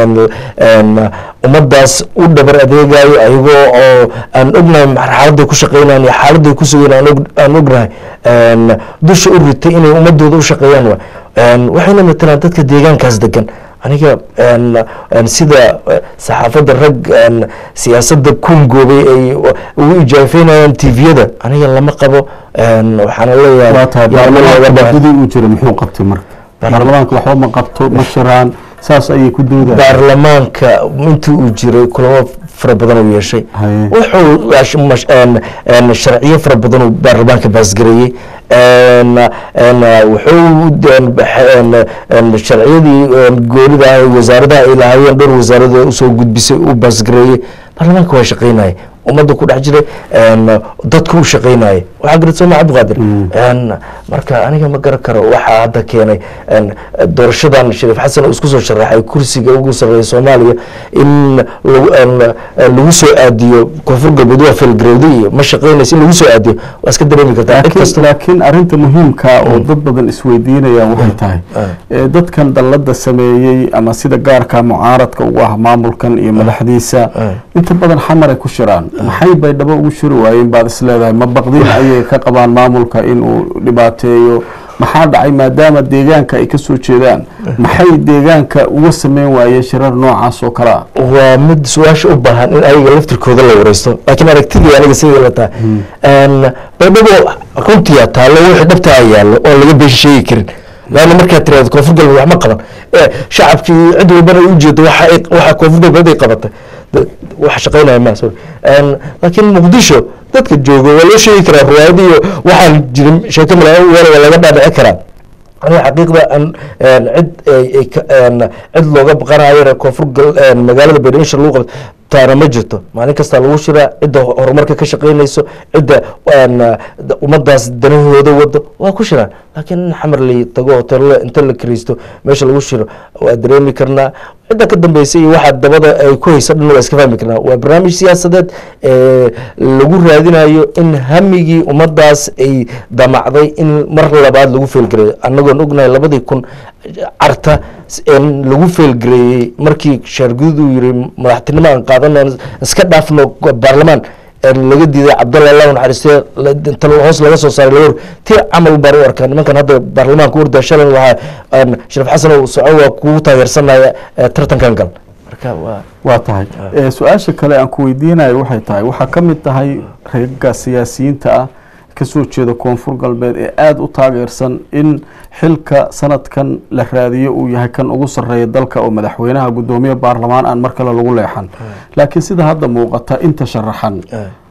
F: dhahay ummadaas u dhabar adeegayo ayagoo oo aan ognahay xaaladday ku shaqeynayaan iyo xaaladday ku sugayn aan og- aan ognahay een, dusha u ritay inay ummadooda u shaqeeyaan wa Een, waxayna matalaan dadka deegaankaas degan aniga een, een, sida eh, saxaafadda rag een, siyaasadda kungoobay ay ugu ijaafeynayaan tviyada aniga lama qabo een, waxaana leeyahay
A: waa tahay
F: yaa loo
A: baarlamaanka
F: wada-
A: muddadii uu jiray muxuu qabtay marka baarlamaanka waxba ma qabto ma shiraan saas ayay ku doodayaan
F: baarlamaanka intii uu jiray kulamo fara badan uu yeeshay
A: Haye.
F: wuxuu ash- mash- een- een sharciyo fara badan uu baarlamaanka baasgareeyey een- een, wuxuu een, bax- een- een sharciyadii een, goonida ah ee wasaaradaha ay lahaayeen dhowr wasaarada usoo gudbisay uu baasgareeyey baarlamaanka waa shaqeynaya ummadda ku dhex jiray een, dadku u shaqeynaya waxaa garad sooma cabdiqaadir een, marka aniga ma garan karo waxaa hadda keenay een, doorashadan shariif xasan uu isku soo sharaxay kursiga ugu sarreeya soomaaliya in lagu een, een, lagu soo aadiyo koonfur galbeed waa felgarowday iyo ma shaqeynaysa in lagu soo aadiyo waa iska dareemi kartaa cid
A: laakiin
F: kasta
A: laakiin arrinta muhiimka oo dad badan isweydiinayaan waxay tahay ee dadkan dallada sameeyey ama sida gaarka mucaaradka ugu ah maamulkan iyo madaxdiisa inta badan xamaray ku shiraan maxay bay dhabo ugu shiri waayeen baad isleedahay ma baqdin ayay ka qabaan maamulka inuu dhibaateeyo maxaa dhacay maadaama deegaanka ay ka soo jeedaan maxay deegaanka uga sameyn waayeen shirar noocaas oo kale ah
F: waa mid su-aasha u baahan in ayaga laftirkooda la wareysto laakiin aragtidii aniga sidii la tahay Een, baydhabo runtiyaa taallo wixii dhabtaa yaallo oon laga been sheegi karin laanna markaad tiraahdo koonfur galbeed wax ma qaban ee shacabkii cid walbana ay ujeedo waxa ay- waxa koonfur galbeed ay qabatay Da- wax shaqeynaya ma sorry Een, laakiin muqdisho dadka jooga waa loo sheegi karaa riwaayadii iyo waxaan jirin sheeko mala waa laga dhaadhici karaa aniga xaqiiqda aan een, cid ay- ay ka- een, cid looga baqanayo koonfur gal- een, magaalada baydhabo shir lagu qabto taana ma jirto maalin kasta lagu shiraa cidda horumarka ka shaqeynayso cidda een, da- ummadaas danahooda wado waa ku shiraan laakiin in xamar la tago hoteelada inta la kiraysto meesha lagu shiro waa dareemi karnaa cidda ka dambeysa iyo waxa dabada ay ku hayso dhan waa iska fahmi karnaa waa barnaamij siyaasadeed ee lagu raadinayo in hamigii ummadaas ay damacday in mar labaad lagu feelgareeyo annagoon ognahay labadii kun carta in lagu feelgareeyey markii shaargudud uu yiri madaxtinimo aan qaadano iska dhaafno baarlamaan een laga diiday cabdalla allah naxariistee la- inta hoos laga soo saaray laga hor tii camal baan u arkaa nimankan hadda baarlamaanka urda shalan waxaa een, shariif xasan oo soco waa kugu taageersanaya ee, tartankan gal marka waa
A: waa tahay Eh, su-aasha kale aan ku weydiinayo waxay tahay waxaa ka mid tahay reegaga siyaasiyiinta ah kasoo jeeda koonfur galbeed ee aada u taageersan in xilka sanadkan la raadiyo uu yahay kan ugu sarreeya dalka oo madaxweynaha guddoomiye baarlamaan aan mar kale lagu leexan laakiin sida hadda muuqata inta sharaxan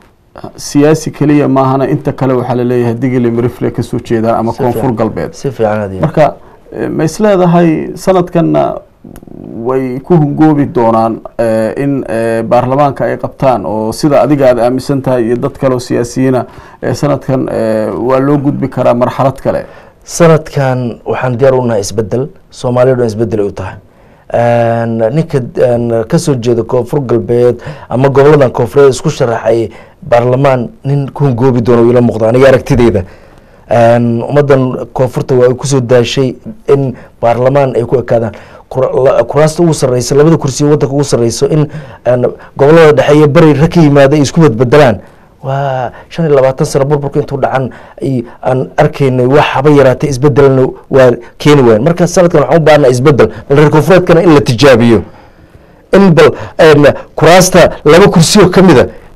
A: siyaasi keliya maahana inta kale waxaa laleeyahay digili mirifle kasoo jeedaan ama koonfur galbeed
F: si fiican adiga
A: marka eh, ma isleedahay sanadkanna way ku hungoobi doonaan eh, in eh, baarlamaanka ay qabtaan oo sida adiga aad aaminsan tahay iyo dad kale oo siyaasiyiina eh, sanadkan eh, waa loo gudbi karaa marxalad kale
F: sanadkan waxaan diyaar u nahay isbedel soomaaliya dhan isbedel ay u tahay Een, ninka een, kasoo jeeda koonfur galbeed ama goboladan koonfureed isku sharaxay baarlamaan nin ku hungoobi doono ila muuqda aniga aragtideyda Een, ummadan koonfurta waa ay kusoo daashay in baarlamaan ay ku ekaadaan Kur- la- kuraasta ugu sarreysa labada kursi wadanka ugu sarreyso in een, gobolada dhexe iyo bari rag ka yimaada ay isku badbedelaan waa shan iyo labaatan sano burburka intuu dhacan ay aan arkaynay wax haba yaraatay isbedelna waa keeni wayan marka sanadkan waxaan u baahnaa isbedel bal reer koonfureedkana in la tijaabiyo in bal een, kuraasta laba kursi oo ka mida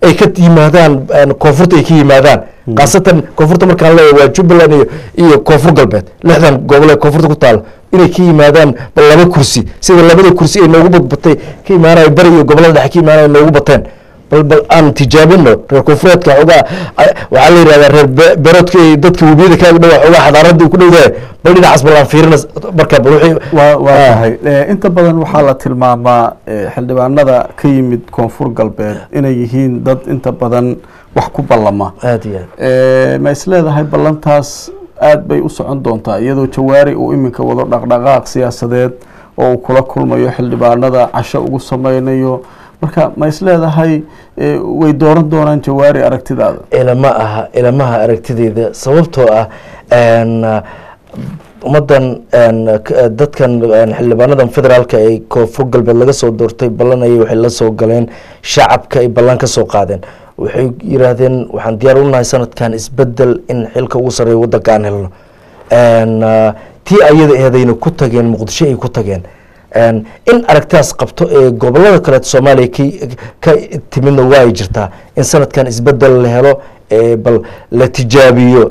F: ay ka yimaadaan een, koonfurta ay ka yimaadaan khaasatan koonfurta markaan leeyahay waa jubbaland iyo iyo koonfur galbeed lixdan gobol ee koonfurta ku taalo inay ka yimaadaan bal laba kursi sida labada kursi ay noogu badbatay ka imaanayo bari iyo gobolada dhexe ka imaanayo noogu bateen bal bal aan tijaabino reer koonfureedka xoogaa a- waxaa la yidhahdaa reer be- beeroodka iyo dadka webiyada kaaga dhowa xoogaa xadaarada ku dhowdahay bal dhinacaas bal aan fiirina marka bal wixii
A: waa waa
F: Ah.
A: tahay Eh, inta badan waxaa la tilmaamaa eh, xildhibaanada ka yimid koonfur galbeed inay yihiin dad inta badan wax ku ballama
F: aad iyo aad
A: Eh, ma is leedahay ballantaas aad bay u socon doontaa iyadoo jawaari uu iminka wado dhaqdhaqaaq siyaasadeed oo uu kula kulmayo xildhibaanada casho ugu sameynayo marka ma is leedahay eh, way dooran doonaan jawaari aragtidaada
F: ilama aha ilamaha aragtideyda sababtoo ah een, uh, ummadan een, k- dadkan een, xildhibaanadan federaalka ee koonfur galbeed laga soo doortay ballanayay waxay la soo galeen shacabka ay ballan ka soo qaadeen waxay yiraahdeen waxaan diyaar u nahay sanadkan isbedel in xilka ugu sarreeya waddanka aan helno Een, uh, tii ayada eedayna ku tageen muqdisho ay ku tageen Een, in aragtidaas qabto ee gobolada kaleet soomaaliya ka- ka timidna waa ay jirtaa in sanadkan isbedel la helo ee bal la tijaabiyo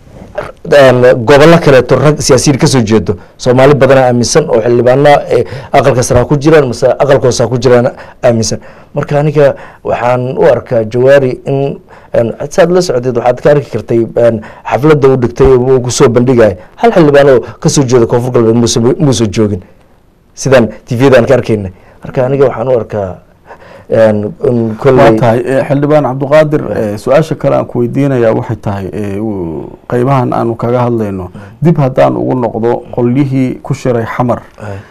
F: een, gobollo kaleeto rag siyaasiyiin kasoo jeedo soomaali badana aaminsan oo xildhibaano ee aqalka sare ha ku jiraan mase aqalka hoose ha ku jiraan aaminsan marka aniga waxaan u arkaa jawaari in een, saad la socdeed waxaad ka arki kartay een, xafladda u dhigtay uu kusoo bandhigaya hal xildhibaan oo kasoo jeeda koonfur galbeed muuse muuse joogin sidaan tvyadan ka arkayna marka aniga waxaan u arkaa een, in
A: waa
F: kolley
A: tahay eh, xildhibaan cabdiqaadir eh, su-aasha kale aan ku weydiinaya waxay tahay eh, uu- qeybahan aanu kaga hadlayno dib haddaan ugu noqdo qolyihii ku shiray xamar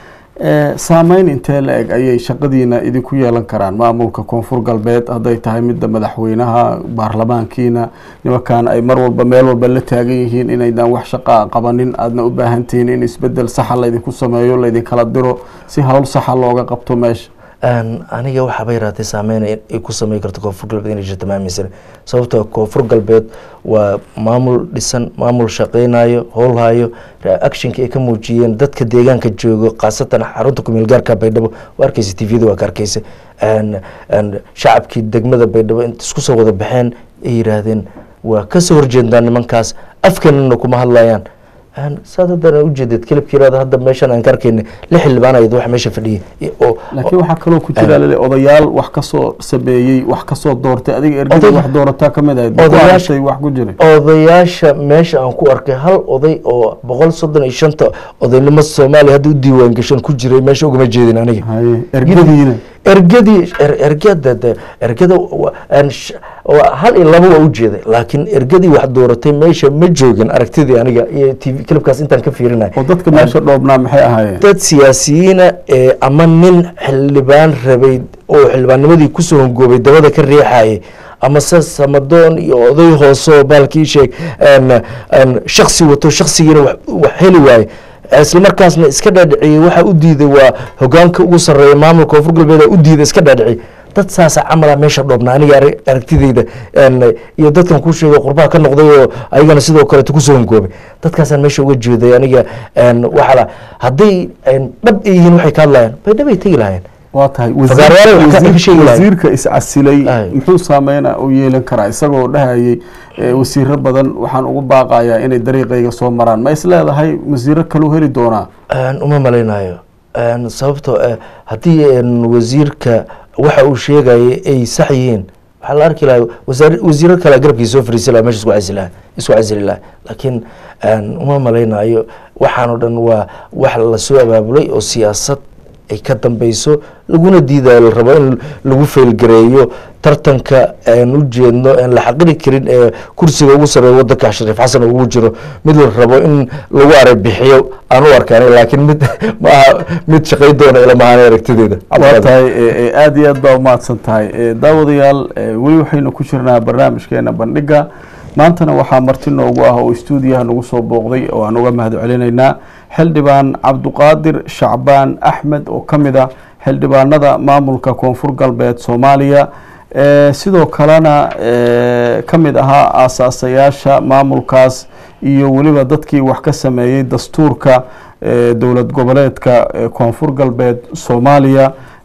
A: Eh, saameyn intee la eg ayay shaqadiina idinku yeelan karaan maamulka koonfur galbeed hadday tahay midda madaxweynaha baarlamaankiina nimankan ay mar walba meel walba la taagan yihiin inaydaan wax shaqaa qabanin aadna u baahan tihiin in isbedel saxa laydinku sameeyo laydinkala diro si hawl saxa looga qabto meesha
F: Een, aniga waxaaba yaraatay saameyn ay ay ku sameyn karto koonfur galbeed inay jirto ma aaminsan sababtoo koonfur galbeed waa maamul dhisan maamul shaqeynayo howlhayo actionka ay ka muujiyeen dadka deegaanka joogo khaasatan xarunta kumeel gaarka baydhabo waa arkeysa tvda waa ka arkeysa Een, een, shacabkii degmada baydhabo inta isku soo wada baxeen ay yiraahdeen waa kasoo horjeednaa nimankaas afkanina kuma hadlayaan Een, saad haddana ujeedad kelibka yiraahdo hadda meeshan aan ka arkeyna lix xildhibaan ayad wax meesha fadhiyay I- oo
A: laakiin waxaa kaloo ku jira lale odayaal wax kasoo sameeyey wax kasoo doortay adiga ergada
F: Oday-
A: wax doorataa ka mid ahayd ma ku
F: Odayaasha-
A: aragtay wax ku jiray
F: odayaasha meesha aan ku arkay hal oday oo boqol soddon iyo shanta odaynimo soomaaliya hadda u diiwaan gashan ku jiray meesha ugama jeedin aniga
A: haye ergadiina
F: ergadii er- ergada de- ergada wa- aan sh- waa hal iyo laba waa u jeeday laakiin ergadii wax dooratay meesha ma joogin aragtidii aniga iyo tv kilibkaas intaan ka fiirinay
A: oo dadka meesha dhoobnaa maxay ahaayeen
F: dad siyaasiyiina ee ama nin xildhibaan rabay oo xildhibaannimadii kusoo hongoobay dabada ka riixayay ama se samadoon iyo oday hooseo baalkii sheeg een- een shaksi wato shaksigiina wax wax heli waaye isla markaasna iska dhaadhiciyey waxa u diiday waa hogaanka ugu sarreeya maamulka koonfur galbeed u diiday iska dhaadhiciyey dad saasa camala meesha dhoobna aniga arag- aragtideyda een, iyo dadkan kuu sheegay qurbaha ka noqday oo ayagana sidoo kaleeto kusoo hongoobay dadkaasaan meesha uga jeeday aniga een, waxaa la hadday een, dhab ay yihiin waxay ka hadlayaan bay dhab ay tegi lahayeen
A: waa tahay
F: Fagaarayaal wax ka-
A: wasiir-
F: ka sheegi lahayd.
A: wasiirka iscasilay
F: Ay.
A: muxuu saameyna u yeelan karaa isagoo dhahayay eh, wasiiro badan waxaan ugu baaqayaa inay dariiqayga soo maraan ma is leedahay wasiiro kaluu heli doonaa
F: Een, uma malaynayo Een, sababtoo ah haddii een, wasiirka waxa uu sheegaya ay sax yihiin waxaa la arki lahaa wasaar- wasiiro kale garabkiisa soo fariisi lahaa meesha isku casili lahaa isku casili lahaa laakiin een, uma malaynayo waxaan oo dhan waa wax lasoo abaabulay oo siyaasad ay ka dambeyso laguna diidayo la rabo in lagu feelgareeyo tartanka aan u jeedno aan la xaqiri karin ee kursiga ugu sarreeya wadanka shariif xasan ugu jiro mid la rabo in lagu arabixiyo aan u arkaan laakiin mid maaha mid shaqay doona ilamahaan aragtideeda
A: waa tahay eh, eh, aada iyo aad baa umahadsan tahay Eh, daawadayaal eh, weli waxaynu ku jirnaa barnaamijkeena bandhiga maantana waxaa marti noogu ah oo stuudiyaha nagu soo booqday oo aan uga mahad celinaynaa xildhibaan cabduqaadir shacbaan axmed oo ka mid ah xildhibaanada maamulka koonfur galbeed soomaaliya Eh, sidoo kalena eh, ka mid ahaa aasaasayaasha maamulkaas iyo weliba dadkii wax ka sameeyey dastuurka eh, dowlad goboleedka eh, koonfur galbeed soomaaliya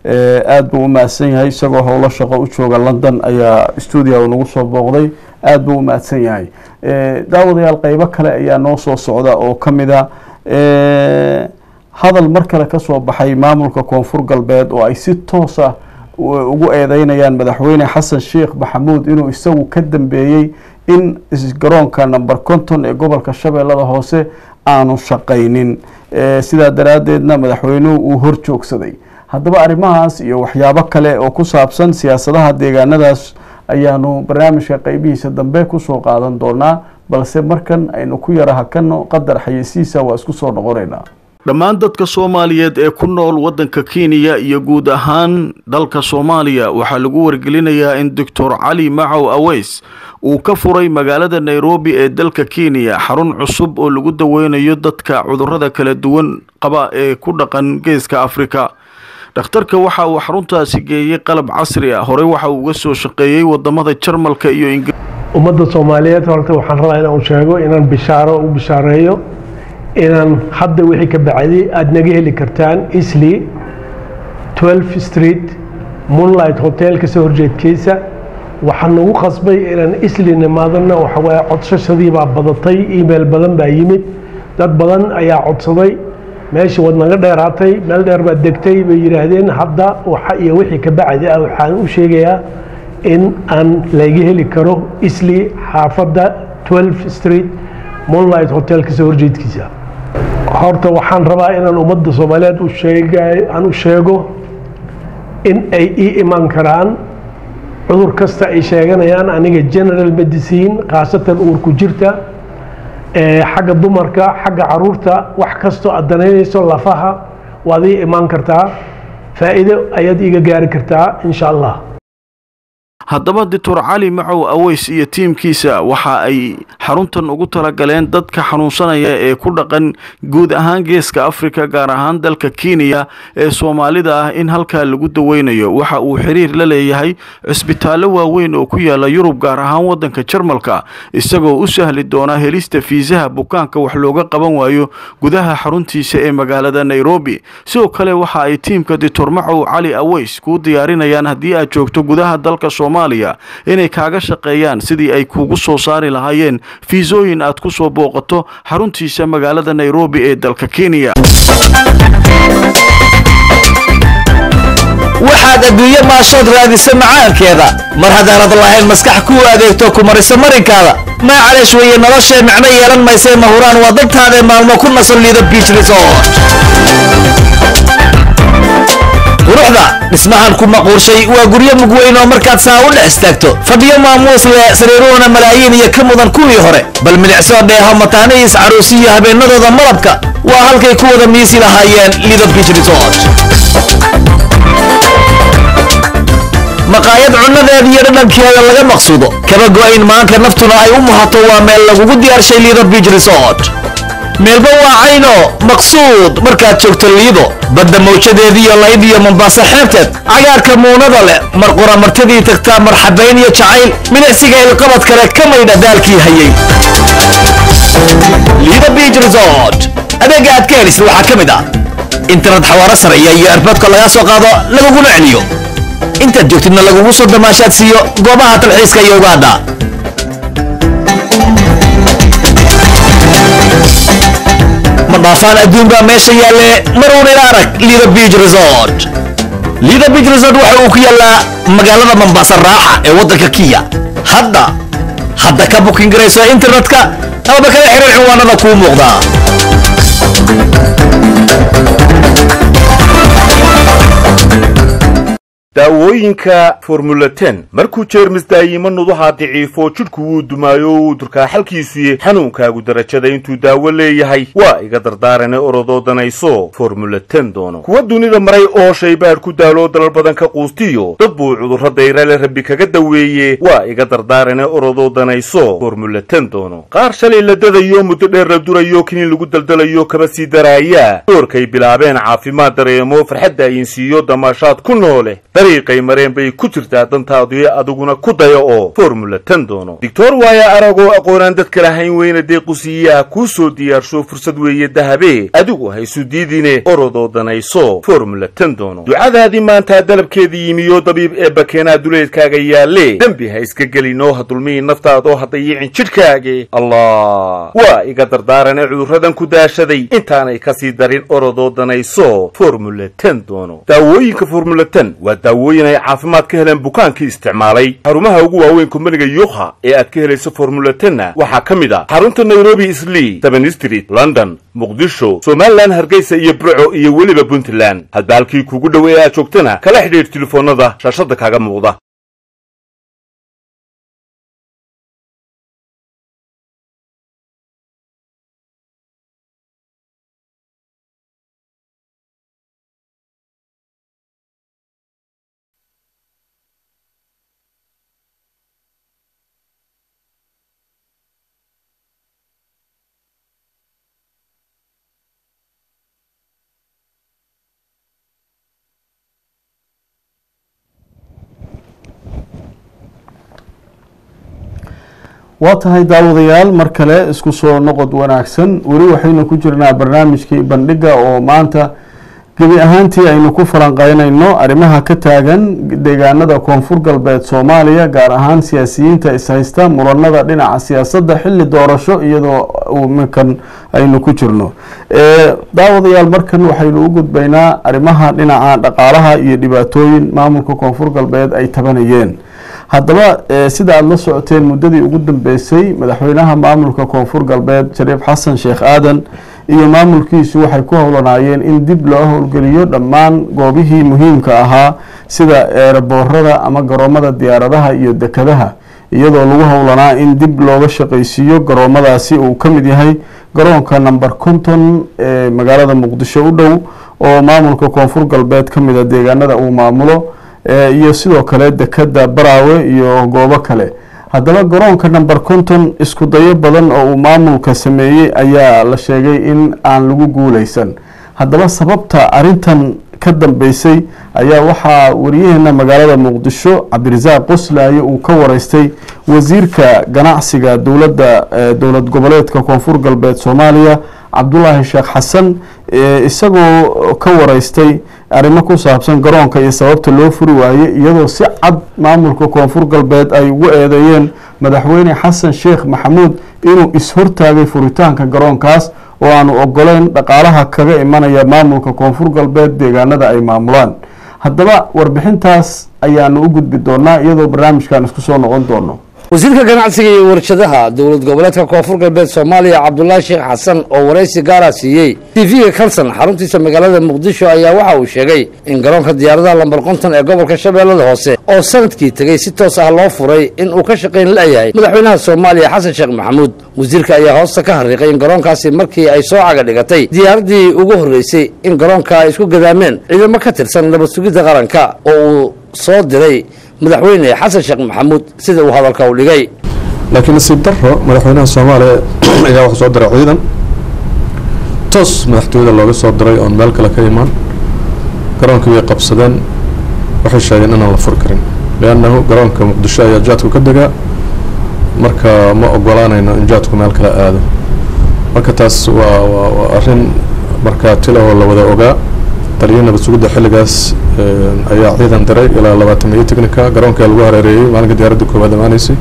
A: aada buu u mahadsan yahay isagoo howlo shaqo u jooga london ayaa stuudio nagu soo booqday aada buu u mahadsan yahay daawadayaal qeybo kale ayaa noo soo socda oo ka mid a hadal mar kale kasoo baxay maamulka koonfur galbeed oo ay si toos ah ugu eedeynayaan madaxweyne xasan sheekh maxamuud inuu isagu ka dambeeyey in garoonka number conton ee gobolka shabeellada hoose aanu shaqaynin sidaa daraaddeedna madaxweynuhu uu hor joogsaday haddaba arrimahaas iyo waxyaabo kale oo ku saabsan siyaasadaha deegaanadaas ayaanu barnaamijka qeybihiisa dambe kusoo qaadan doonaa balse markan aynu ku yara hakano qadar xayeysiisa waa isku soo noqonaynaa dhammaan dadka soomaaliyeed ee ku nool waddanka kenya iyo guud ahaan dalka soomaaliya waxaa lagu wargelinayaa in doctor cali macow aweys uu ka furay magaalada nairobi ee dalka kenya xarun cusub oo lagu daweynayo dadka cudurrada kala duwan qaba ee ku dhaqan geeska afrika dhakhtarka waxa uu xaruntaasi geeyey qalab casri ah horey waxa uu uga soo shaqeeyey wadamada jarmalka iyo ingiriiska
G: ummadda soomaaliyeed horta waxaan rabaa inaan sheego inaan bishaaro u bishaareeyo inaan hadda wixii ka bacday aada naga heli kartaan isli 12 street moonlight hotel kasoo horjeedkiisa waxaan nagu qasbay inaan isli nimaadana waxawaaye codsashadii baa badatay email badan baa yimid dad badan ayaa codsaday meesha waad naga dheeraatay meel dheer baad degtay bay yidhaahdeen hadda waxa iyo wixii ka bacdi ah waxaan u sheegayaa in aan laga heli karo isli xaafadda 12 street moonlight hotel kasoo horjeedkiisa horta waxaan rabaa inaan ummadda soomaaliyeed u sheegay aan u sheego in ay ii iman karaan cudur kasta ay sheeganayaan aniga general medicine khaasatan uurku jirta xagga dumarka xagga caruurta wax kastoo aad danaynayso lafaha waad ii imaan kartaa faa'iido ayaad iiga gaari kartaa insha allah
A: haddaba doctor cali macow aweys iyo tiimkiisa waxa ay xaruntan ugu talagaleen dadka xanuunsanaya ee ku dhaqan guud ahaan geeska afrika gaar ahaan dalka kenya ee soomaalida ah in halkaa lagu daweynayo waxa uu xiriir la leeyahay cisbitaallo waaweyn oo ku yaala yurub gaar ahaan waddanka jarmalka isagoo u sahli doona helista fiisaha bukaanka wax looga qaban waayo gudaha xaruntiisa ee magaalada nairobi sidoo kale waxa ay tiimka doctor macow cali aweys kuu diyaarinayaan haddii aad joogto gudaha dalka soomaaliya inay kaaga shaqeeyaan sidii ay kugu soo saari lahaayeen fiisooyin aad ku soo booqato xaruntiisa magaalada nairobi ee dalka kenya
H: waxaad adduunye maashood raadisa macaankeeda mar haddaanad lahayn maskax kuu adeegto ku mariso marinkaada maacaleesh weeye noloshee micno yeelan maysee mahuraan waa dantaadae maalmo ku nasan liido biich resort quruxda dhismahan ku maquurshay waa guryo mugweyn oo markaad saa u dhex istaagto fadhiyo maamuus leh sariiruhuna malaayiin iyo ka mudan kuwii hore bal milicsoo dheeho mataanihiis caruusi iyo habeenadooda malabka waa halkay ku wada miisi lahaayeen lido biich resort maqaayad cunnadeeda iyo dhadhankeeda laga maqsuudo kaba go'ayn maanka naftuna ay u muhato waa meel lagugu diyaarshay lido biich resort meelba waa cayno maqsuud markaad joogto liido badda mawjadeediiyo layd iyo mombaaso xeebteed cagaarka muunada leh mar qura martadii tagtaa marxabayn iyo jacayl milicsiga ilqabad kale ka maydha daalkii hayay lido biich resort adeega aad ka helisid waxaa ka mid ah internet xawaaro sareeya iyo erboodka lagaa soo qaado laguguna celiyo intaad joogtidna lagugu soo damaashaad siiyo goobaha talxiiska iyo ugaadha ma dhaafaan adduun baa meesha yaalle maruun ila arag lido biich resort lido biich resort waxa uu ku yaallaa magaalada mombasa raaxa ee waddanka kiya hadda hadda ka bukin garayso internetka amaba kala xiriir cinwaanada kuu muuqdaa
I: daawooyinka formula ten markuu jeermis daayimo nuduhaa daciifo jidhku wuu dumaayo uu durkaa xalkiisuye xanuunkaagu darajada intuu daawo leeyahay waa iga dardaarane orodoo danayso formula ten doono kuwa dunida maray oo shaybaadh ku daaloo dalal badan ka quustiyo dad buu cudurro dayrale rabbi kaga daweeye waa iga dardaarane orodoo danayso formula ten doono qaar shalay la dadayo muddo dheer la durayo kiniin lagu daldalayo kaba sii daraaya doorkay bilaabeen caafimaad dareemo farxadda ayinsiiyo damaashaad ku noole dariiqay mareen bay ku jirtaa dantaadii adiguna ku daya oo formula ten doono doctor waaya aragoo aqoonaan dadka lahayn weyna deequsiiyaha kuu soo diyaarsho fursad weeye dahabe adigu haysu diidine orodoo danayso formula ten doono ducadaadii maantaa dalabkeedii yimiyo dabiib ee bakeenaa duleedkaaga yaalle dembi ha iska gelinoo ha dulmihi naftaadoo ha dayicin jidhkaage allah waa iga dardaarane cudurradan ku daashaday intaanay kasii darin orodoo danayso formula ten doono daawooyinka formula ten waa daawooyin ay caafimaad ka heleen bukaankii isticmaalay xarumaha ugu waaweyn kumbaniga yuha ee aad ka helayso formula tenna waxaa ka mid ah xarunta nairobi islii seven street london muqdisho somalilan hargeysa iyo burco iyo weliba puntland hadba halkii kuugu dhoweey aad joogtana kala xidhiidh telefoonnada shaashadda kaaga muuqda
A: waa tahay daawadayaal mar kale isku soo noqod wanaagsan weli waxaynu ku jirnaa barnaamijkii bandhiga oo maanta gebi ahaantii aynu ku falanqeynayno arrimaha ka taagan deegaanada koonfur galbeed soomaaliya gaar ahaan siyaasiyiinta ishaysta muranada dhinaca siyaasadda xilli doorasho iyadoo iminkan aynu ku jirno daawadayaal markan waxaynu u gudbaynaa arrimaha dhinaca dhaqaalaha iyo dhibaatooyin maamulka koonfur galbeed ay tabanayeen haddaba sida aada la socoteen muddadii ugu dambeysay madaxweynaha maamulka koonfur galbeed shariif xasan sheekh aadan iyo maamulkiisu waxay ku howlanaayeen in dib loo howlgeliyo dhammaan goobihii muhiimka ahaa sida eeraboorada ama garoomada diyaaradaha iyo dekadaha iyadoo lagu howlanaa in dib looga shaqaysiiyo garoomadaasi uu ka mid yahay garoonka number konton ee magaalada muqdisho u dhow oo maamulka koonfur galbeed ka mida deegaanada uu maamulo iyo sidoo kale dekada baraawe iyo goobo kale haddaba garoonka number konton isku dayo badan oo uu maamulka sameeyey ayaa la sheegay in aan lagu guuleysan haddaba sababta arintan ka dambeysay ayaa waxaa wariyaheena magaalada muqdisho cabdirasaaq qoslaaye uu ka wareystay wasiirka ganacsiga dowladda dowlad goboleedka koonfur galbeed soomaaliya cabdulaahi sheekh xasan isagoo ka wareystay arrimo ku saabsan garoonka iyo sababta loo furi waaye iyadoo si cad maamulka koonfur galbeed ay ugu eedeeyeen madaxweyne xasan sheekh maxamuud inuu is-hortaagay furitaanka garoonkaas oo aanu ogoleyn dhaqaalaha kaga imanaya maamulka koonfur galbeed deegaanada ay maamulaan haddaba warbixintaas ayaanu u gudbi doonaa iyadoo barnaamijkan isku soo noqon doono
B: wasiirka ganacsiga iyo warshadaha dowlad goboleedka koonfur galbeed soomaaliya cabdulaahi sheekh xasan oo waraysi gaara siiyey tv-ga kalson xaruntiisa magaalada muqdisho ayaa waxa uu sheegay in garoonka diyaaradaha lambar konton ee gobolka shabeellada hoose oo sanadkii tegey si toos ah loo furay in uu ka shaqayn la'yahay madaxweynaha soomaaliya xasan sheekh maxamuud wasiirka ayaa hoosta ka harriiqay in garoonkaasi markii ay soo caga dhigatay diyaaraddii ugu horreysay in garoonka ay isku gadaameen ciidamo ka tirsan nabad sugidda qaranka oo uu soo diray madaxweyne xasan sheekh maxamuud sida uu hadalka u dhigay
J: laakiin nasiib daro madaxweynaha soomaaliya ayaa wuxuu soo diray ciidan toos madaxtooyada looga soo diray oon meel kale ka imaan garoonkii bay qabsadeen waxay sheegeen inaan la furi karin liannahu garoonka muqdisho ayaa jaadku ka degaa marka ma ogolaanayno in jaadku meel kale aado marka taas waa waa waa arrin markaa tilahoo la wada ogaa taliyo nabad sugidda xilligaas ayaa ciidan diray ilaa labaatan iyo technica garoonkaa lagu hareereeyey maalinka diyaaradda koowaad amaaneysay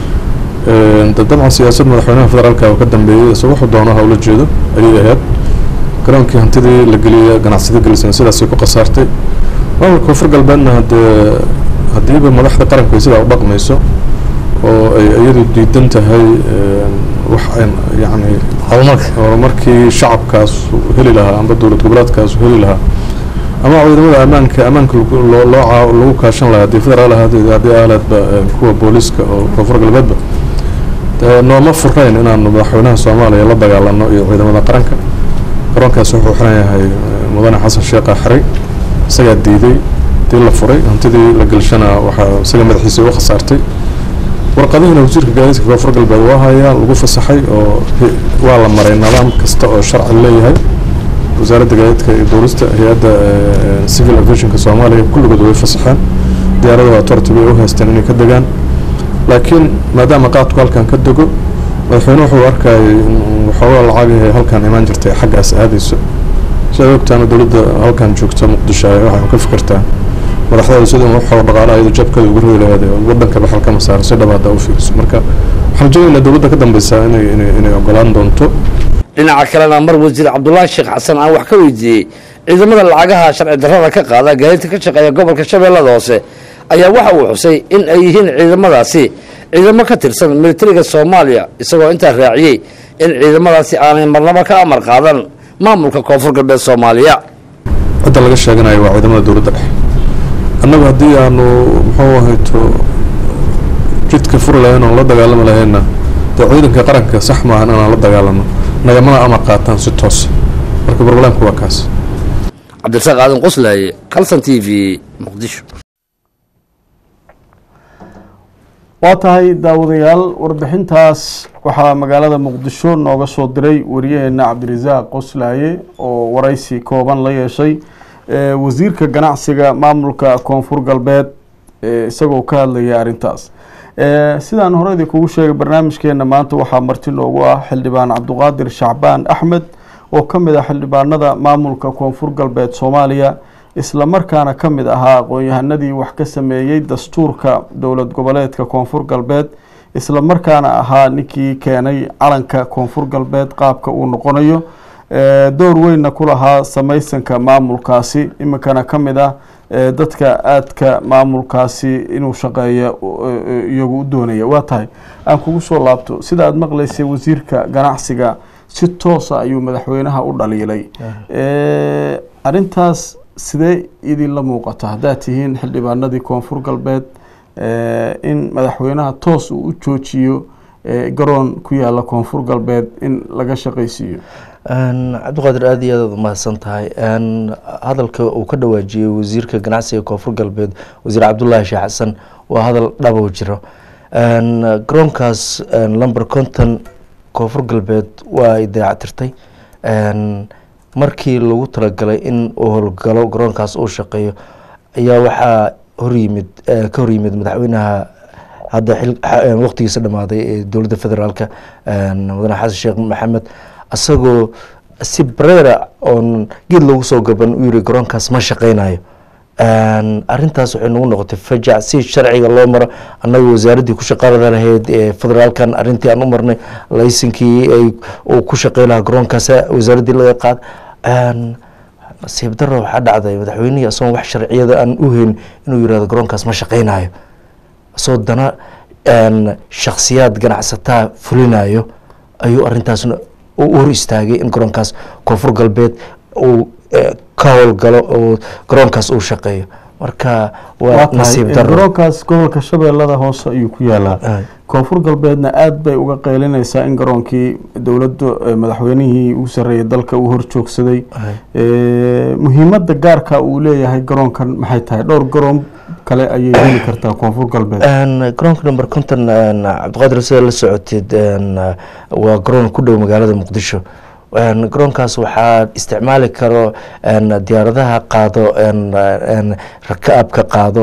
J: dabcan siyaasad madaxweynaha federaalka oo ka dambeeyey isagoo wuxuu doono howla jeedo ayay ahayd garoonkii hantidii la geliyey ganacsiyada gelisana sidaasay ku khasaartay maamulka koonfur galbeedna haddee haddiiba madaxda qaranku ay sidaa u dhaqmayso oo ay iyadu diidan tahay wax an yacni
B: horumarka
J: horumarkii shacabkaas heli lahaa amba dowlad goboleedkaas heli lahaa ama ciidamada ammaanka ammaanka loo loo lagu kaashan lahaa haddii federaal ahaad haddii ahleedba kuwa booliiska oo koonfur galbeedba nooma furayn inaanu madaxweynaha soomaaliya la dagaalano iyo ciidamada qaranka garoonkaas wuxuu xiran yahay mudane xasan sheekha xiray isagaa diiday dii la furay hantidii la gelshana waxaa isaga madaxiisa u khasaartay warqadihiina wasiirka gaadiidka koonfur galbeed waa hayaa lagu fasaxay oo waa la maray nidaam kasta oo sharci leeyahay wasaaradda gaadiidka iyo duulista hay-adda civil aviationka soomaaliya kulligood way fasaxeen diyaarada authority bay u haysteen inay ka degaan laakiin maadaama qaadku halkan ka dego madaxweyne wuxuu arkayay in waxoogaa lacagahay halkan imaan jirtay xaggaas aadayso sidaad ogtaana dowladda halkan joogta muqdisho ay waxay ka fikirtaa madaxdooda sida waxoo dhaqaalaha iyadu jabkeeda ugu ridi lahayd wadanka baxal kama saaro si dhabaada u fiiriso marka waxaan rajaynaynaa dowladda ka dambeysa inay inay inay ogolaan doonto
B: dhinaca kalena mar wasiir cabdulaahi sheekh xasan aan wax ka weydiiyey ciidamada lacagaha sharci darrada ka qaada gaadiidka ka shaqeeya gobolka shabeellada hoose ayaa waxa uu xusay in ay yihiin ciidamadaasi ciidamo ka tirsan militariga soomaaliya isagoo intaa raaciyey in ciidamadaasi aanay marnabo ka amar qaadan maamulka koonfur galbeed soomaaliya
J: cidda laga sheeganayo waa ciidamada dowladda dhexe annagu haddii aanu muxuu ahayto jidka furi lahayn oon la dagaalami lahayna dee ciidanka qaranka sax maahan inaan la dagaalano nagamana amar qaataan si toos marka barbalanku waa kaas
B: cabdirasaaq aadan qoslaaye kalson t v muqdisho
A: waa tahay daawadayaal warbixintaas waxaa magaalada muqdisho nooga soo diray wariyaheena cabdirasaaq qoslaaye oo waraysi kooban la yeeshay wasiirka ganacsiga maamulka koonfur galbeed isagoo ka hadlaya arrintaas sidaan horeydii kugu sheegay barnaamijkeena maanta waxaa marti noogu ah xildhibaan cabduqaadir shacbaan axmed oo ka mid ah xildhibaanada maamulka koonfur galbeed soomaaliya isla markaana ka mid ahaa aqoon-yahanadii wax ka sameeyey dastuurka dowlad goboleedka koonfur galbeed isla markaana ahaa ninkii keenay calanka koonfur galbeed qaabka uu noqonayo door weynna ku lahaa samaysanka maamulkaasi iminkana ka mid ah dadka aadka maamulkaasi inuu shaqeeya iyagu u doonaya waa tahay aan kugu soo laabto sida aada maqlaysay wasiirka ganacsiga si toosa ayuu madaxweynaha u dhaliilay arintaas sidee idinla muuqata haddaad tihiin xildhibaanadii koonfur galbeed in madaxweynaha toos uu u joojiyo garoon ku yaala koonfur galbeed in laga shaqaysiiyo
F: cabdiqaadir aada iyo aadaad umahadsan tahay hadalka uu ka dhawaajiyey wasiirka ganacsiga koonfur galbeed wasiir cabdulaahi sheekh xasan waa hadal dhabow jiro garoonkaas lumber conton koonfur galbeed waa ay dayactirtay markii lagu talagalay in uu howlgalo garoonkaas uu shaqeeyo ayaa waxaa horyimid ka horyimid madaxweynaha hadda waqtigiisa dhamaaday ee dowladda federaalka mudane xasan sheekh maxamed isagoo si bareera oon geed loogu soo gaban u yiri garoonkaas ma shaqeynayo arintaas waxay nagu noqotay fajac si sharciga loo maro annaga wasaaraddii ku shaqaalada lahayd ee federaalkan arintii aan u marnay laysinkii ay uu ku shaqey lahaa garoonkaas wasaaraddii laga qaad nasiib daro waxaa dhacday madaxweynihii asagoon wax sharciyada aan u hayn inuu yirahdo garoonkaas ma shaqeynayo isagoo dana shaksiyaad ganacsataa fulinayo ayuu arintaasna u hor istaagay in garoonkaas koonfur galbeed uu ka howlgalo oo garoonkaas uu shaqeeyo marka waa nasiib daro
A: garoonkaas gobolka shabeellada hoose ayuu ku yaalaa koonfur galbeedna aada bay uga qeylinaysaa in garoonkii dowladda madaxweynihii uu sareeyay dalka uu hor joogsaday muhiimadda gaarka uu leeyahay garoonkan maxay tahay dhowr garoon kale ayay heli kartaa koonfur galbeed
F: garoonka number conton cabdiqaadir sida la socotid waa garoon ku dhow magaalada muqdisho garoonkaas waxaa isticmaali karo diyaaradaha qaado rakaabka qaado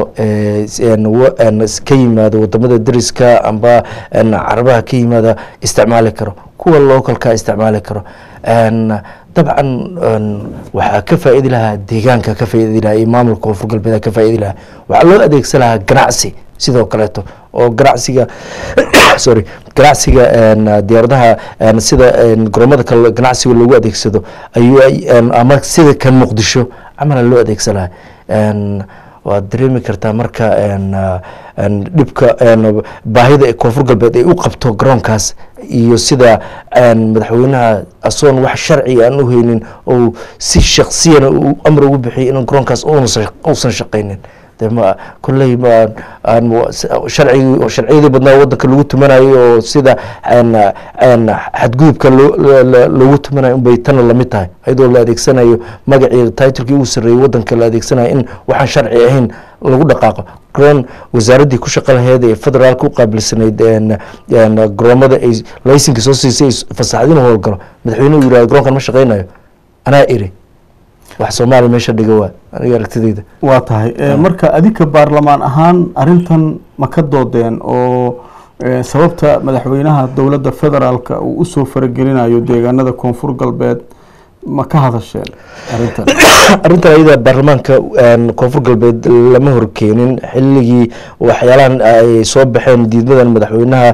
F: ka yimaado wadamada dariska amba carabaha ka yimaada isticmaali karo kuwa localka isticmaali karo dabcan waxaa ka faaidi lahaa deegaanka ka faaidi lahaa iyo maamulka koonfur galbeed ka faaidi lahaa waxaa loo adeegsan lahaa ganacsi sidoo kaleeto oo ganacsiga sorry ganacsiga diyaaradaha sida garoomada kale ganacsiga loogu adeegsado ayuu ama sida kan muqdisho camala loo adeegsan lahaa waad dareemi kartaa marka dhibka baahida koonfur galbeed ay u qabto garoonkaas iyo sida madaxweynaha asoon wax sharci aan u haynin ou si shaksiyana uu amar ugu bixiyay in garoonkaas uusan shaqaynin kolley sharcigi sharciyadii badnaa wadanka lagu tumanayo oo sida xadgudubka loogu tumanayo unbay tana lamid tahay iyadoo la adeegsanayo magacii titlekii ugu sarreeyey wadanka la adeegsanayo in waxaan sharci ahayn lagu dhaqaaqo garoon wasaaraddii ku shaqa laheyd ee federaalka u qaabilsanayd garoomada ay laysinka soo siisay fasaxad inuu howlgalo madaxweynuhu yirahdo garoonkan ma shaqeynayo anaa iri wax soomaaliya meesha dhiga waa aniga aragtidayda
A: waa tahay Eh, marka adinka baarlamaan ahaan arrintan ma ka doodeen oo eh, sababta madaxweynaha dowladda federaalka uu usoo faragelinayo deegaanada koonfur galbeed ma ka hadasheen arrintan
F: arrintan ayada baarlamaanka een, koonfur galbeed lama horkeenin xilligii waxyaalahan ay soo baxeen diidmadan madaxweynaha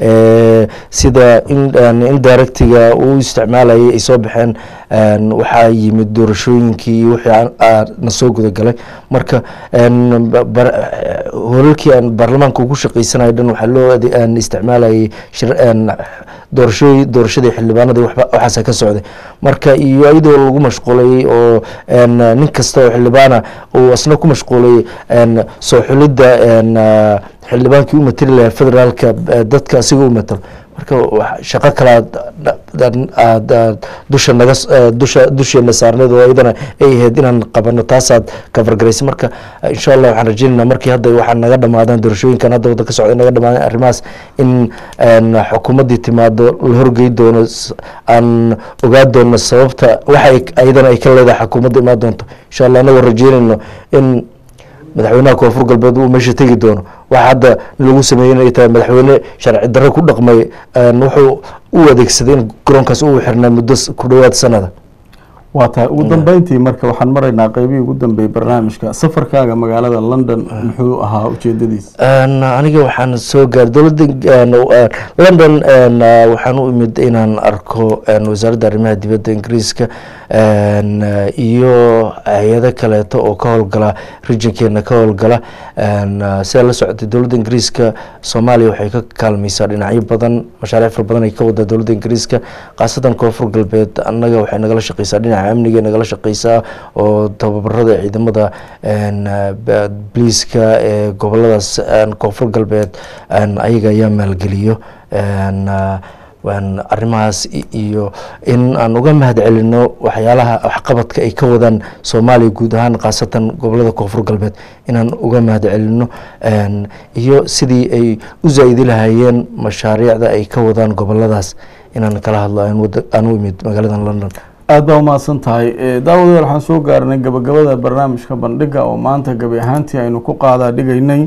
F: ee, sida in een, indirectiga uu isticmaalayay ay soo baxeen een, waxaa yimid doorashooyinkii iyo wixii aan- aan na soo gudagalay marka een, ba- bar- hoolalkii aan baarlamaanka ugu shaqeysanayo dhan waxaa loo ade- een, isticmaalayay shir- een, doorashooyi doorashadii xildhibaanadii waxba- waxaasa ka socday marka iyo iyadoo lagu mashquulay oo een, nin kasta oo xildhibaana uu asna ku mashquulay een, soo xulidda een, ah, xildhibaankii u matali lahaa federaalka eh, dadka asiga u matalo marka wax- shaqo kale aad- aad- aad aad dusha naga s- eh, dusha dusheena saarneed oo iyadana ay ahayd inaan qabano taasaad kafargaraysay marka eh, insha allah waxaan rajeynaynaa markii hadda waxaa naga dhamaadaan doorashooyinkan hadda wadda ka socda naga dhamaadaan arrimahaas in een, xukuumaddii timaado la horgey doono s- aan ogaa doono sababta waxa ayadana ay ka leedahay xukuumadda imaan doonto insha allah anagoo rajeynayno in madaxweynaha koonfur galbeed uu meesha tegi doono waxa hadda lagu sameeyey inay tahay madaxweyne sharci darro ku dhaqmay een, wuxuu u adeegsaday in garoonkaas uu xirnaa muddo s- ku dhowaad sanada
A: waa tahay ugu dambeyntii marka waxaan maraynaa qeybihii ugu dambeeyey barnaamijka safarkaaga magaalada london muxuu ahaa ujeedadiisa
F: Een, aniga waxaan soo gaaray dowladda een, een, london een, ah, waxaan u imid inaan arko een, wasaaradda arrimaha dibadda ingiriiska een, ah, iyo hay-ado kaleeto oo ka howlgala regionkeena ka howlgala een, ah, sida la socotay dowladda ingiriiska soomaaliya waxay ka kaalmaysaa dhinacyo badan mashaariic fara badan ay ka wadaa dowladda ingiriiska khaasatan koonfur galbeed annaga waxay nagala shaqeysaa dhinaca amniga nagala shaqeysaa oo tababarada ciidamada een, ah, ba- booliiska ee goboladaas een, koonfur galbeed een, ayaga ayaa maalgeliyo een, ah, waan arrimahaas i- iyo in aan uga mahad celino waxyaalaha waxqabadka ay ka wadaan soomaaliya guud ahaan khaasatan gobolada koonfur galbeed inaan uga mahad celino een, iyo sidii ay u zaa'idi lahaayeen mashaariicda ay ka wadaan goboladaas inaan kala hadlo aan wada- aan u imid magaalada london
A: aada baa umahadsan tahay Eh, daawadayaal waxaan soo gaarnay gabagabada barnaamijka bandhiga oo maanta gabi ahaantii aynu ku qaadaa dhigaynay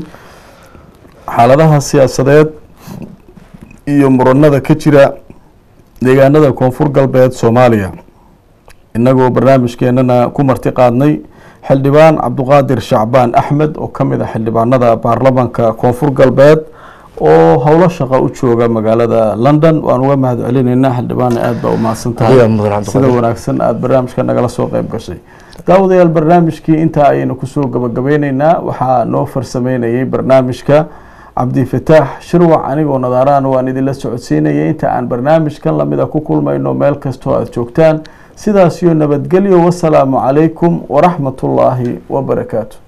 A: xaaladaha siyaasadeed iyo muranada ka jira deegaanada koonfur galbeed soomaaliya innagoo barnaamijkeenana ku marti qaadnay xildhibaan cabduqaadir shacbaan axmed oo ka mid ah xildhibaanada baarlamanka koonfur galbeed oo howlo shaqa u jooga magaalada london waan uga mahad celinaynaa xildhibaana aada baa umahadsan tahay
F: Adigaa mudan Cabdiqaadir.
A: sida wanaagsan aada barnaamijka nagala soo qeyb gashay daawadayaal barnaamijkii intaa ayaynu kusoo gabagabeyneynaa waxaa noo farsameynayay barnaamijka cabdifataax shirwac anigoo nadaaraan waan idinla socodsiinayay inta aan barnaamijkan lamida ku kulmayno meel kastoo aada joogtaan sidaas iyo nabadgelyo wasalaamu calaykum waraxmatullaahi wabarakaatu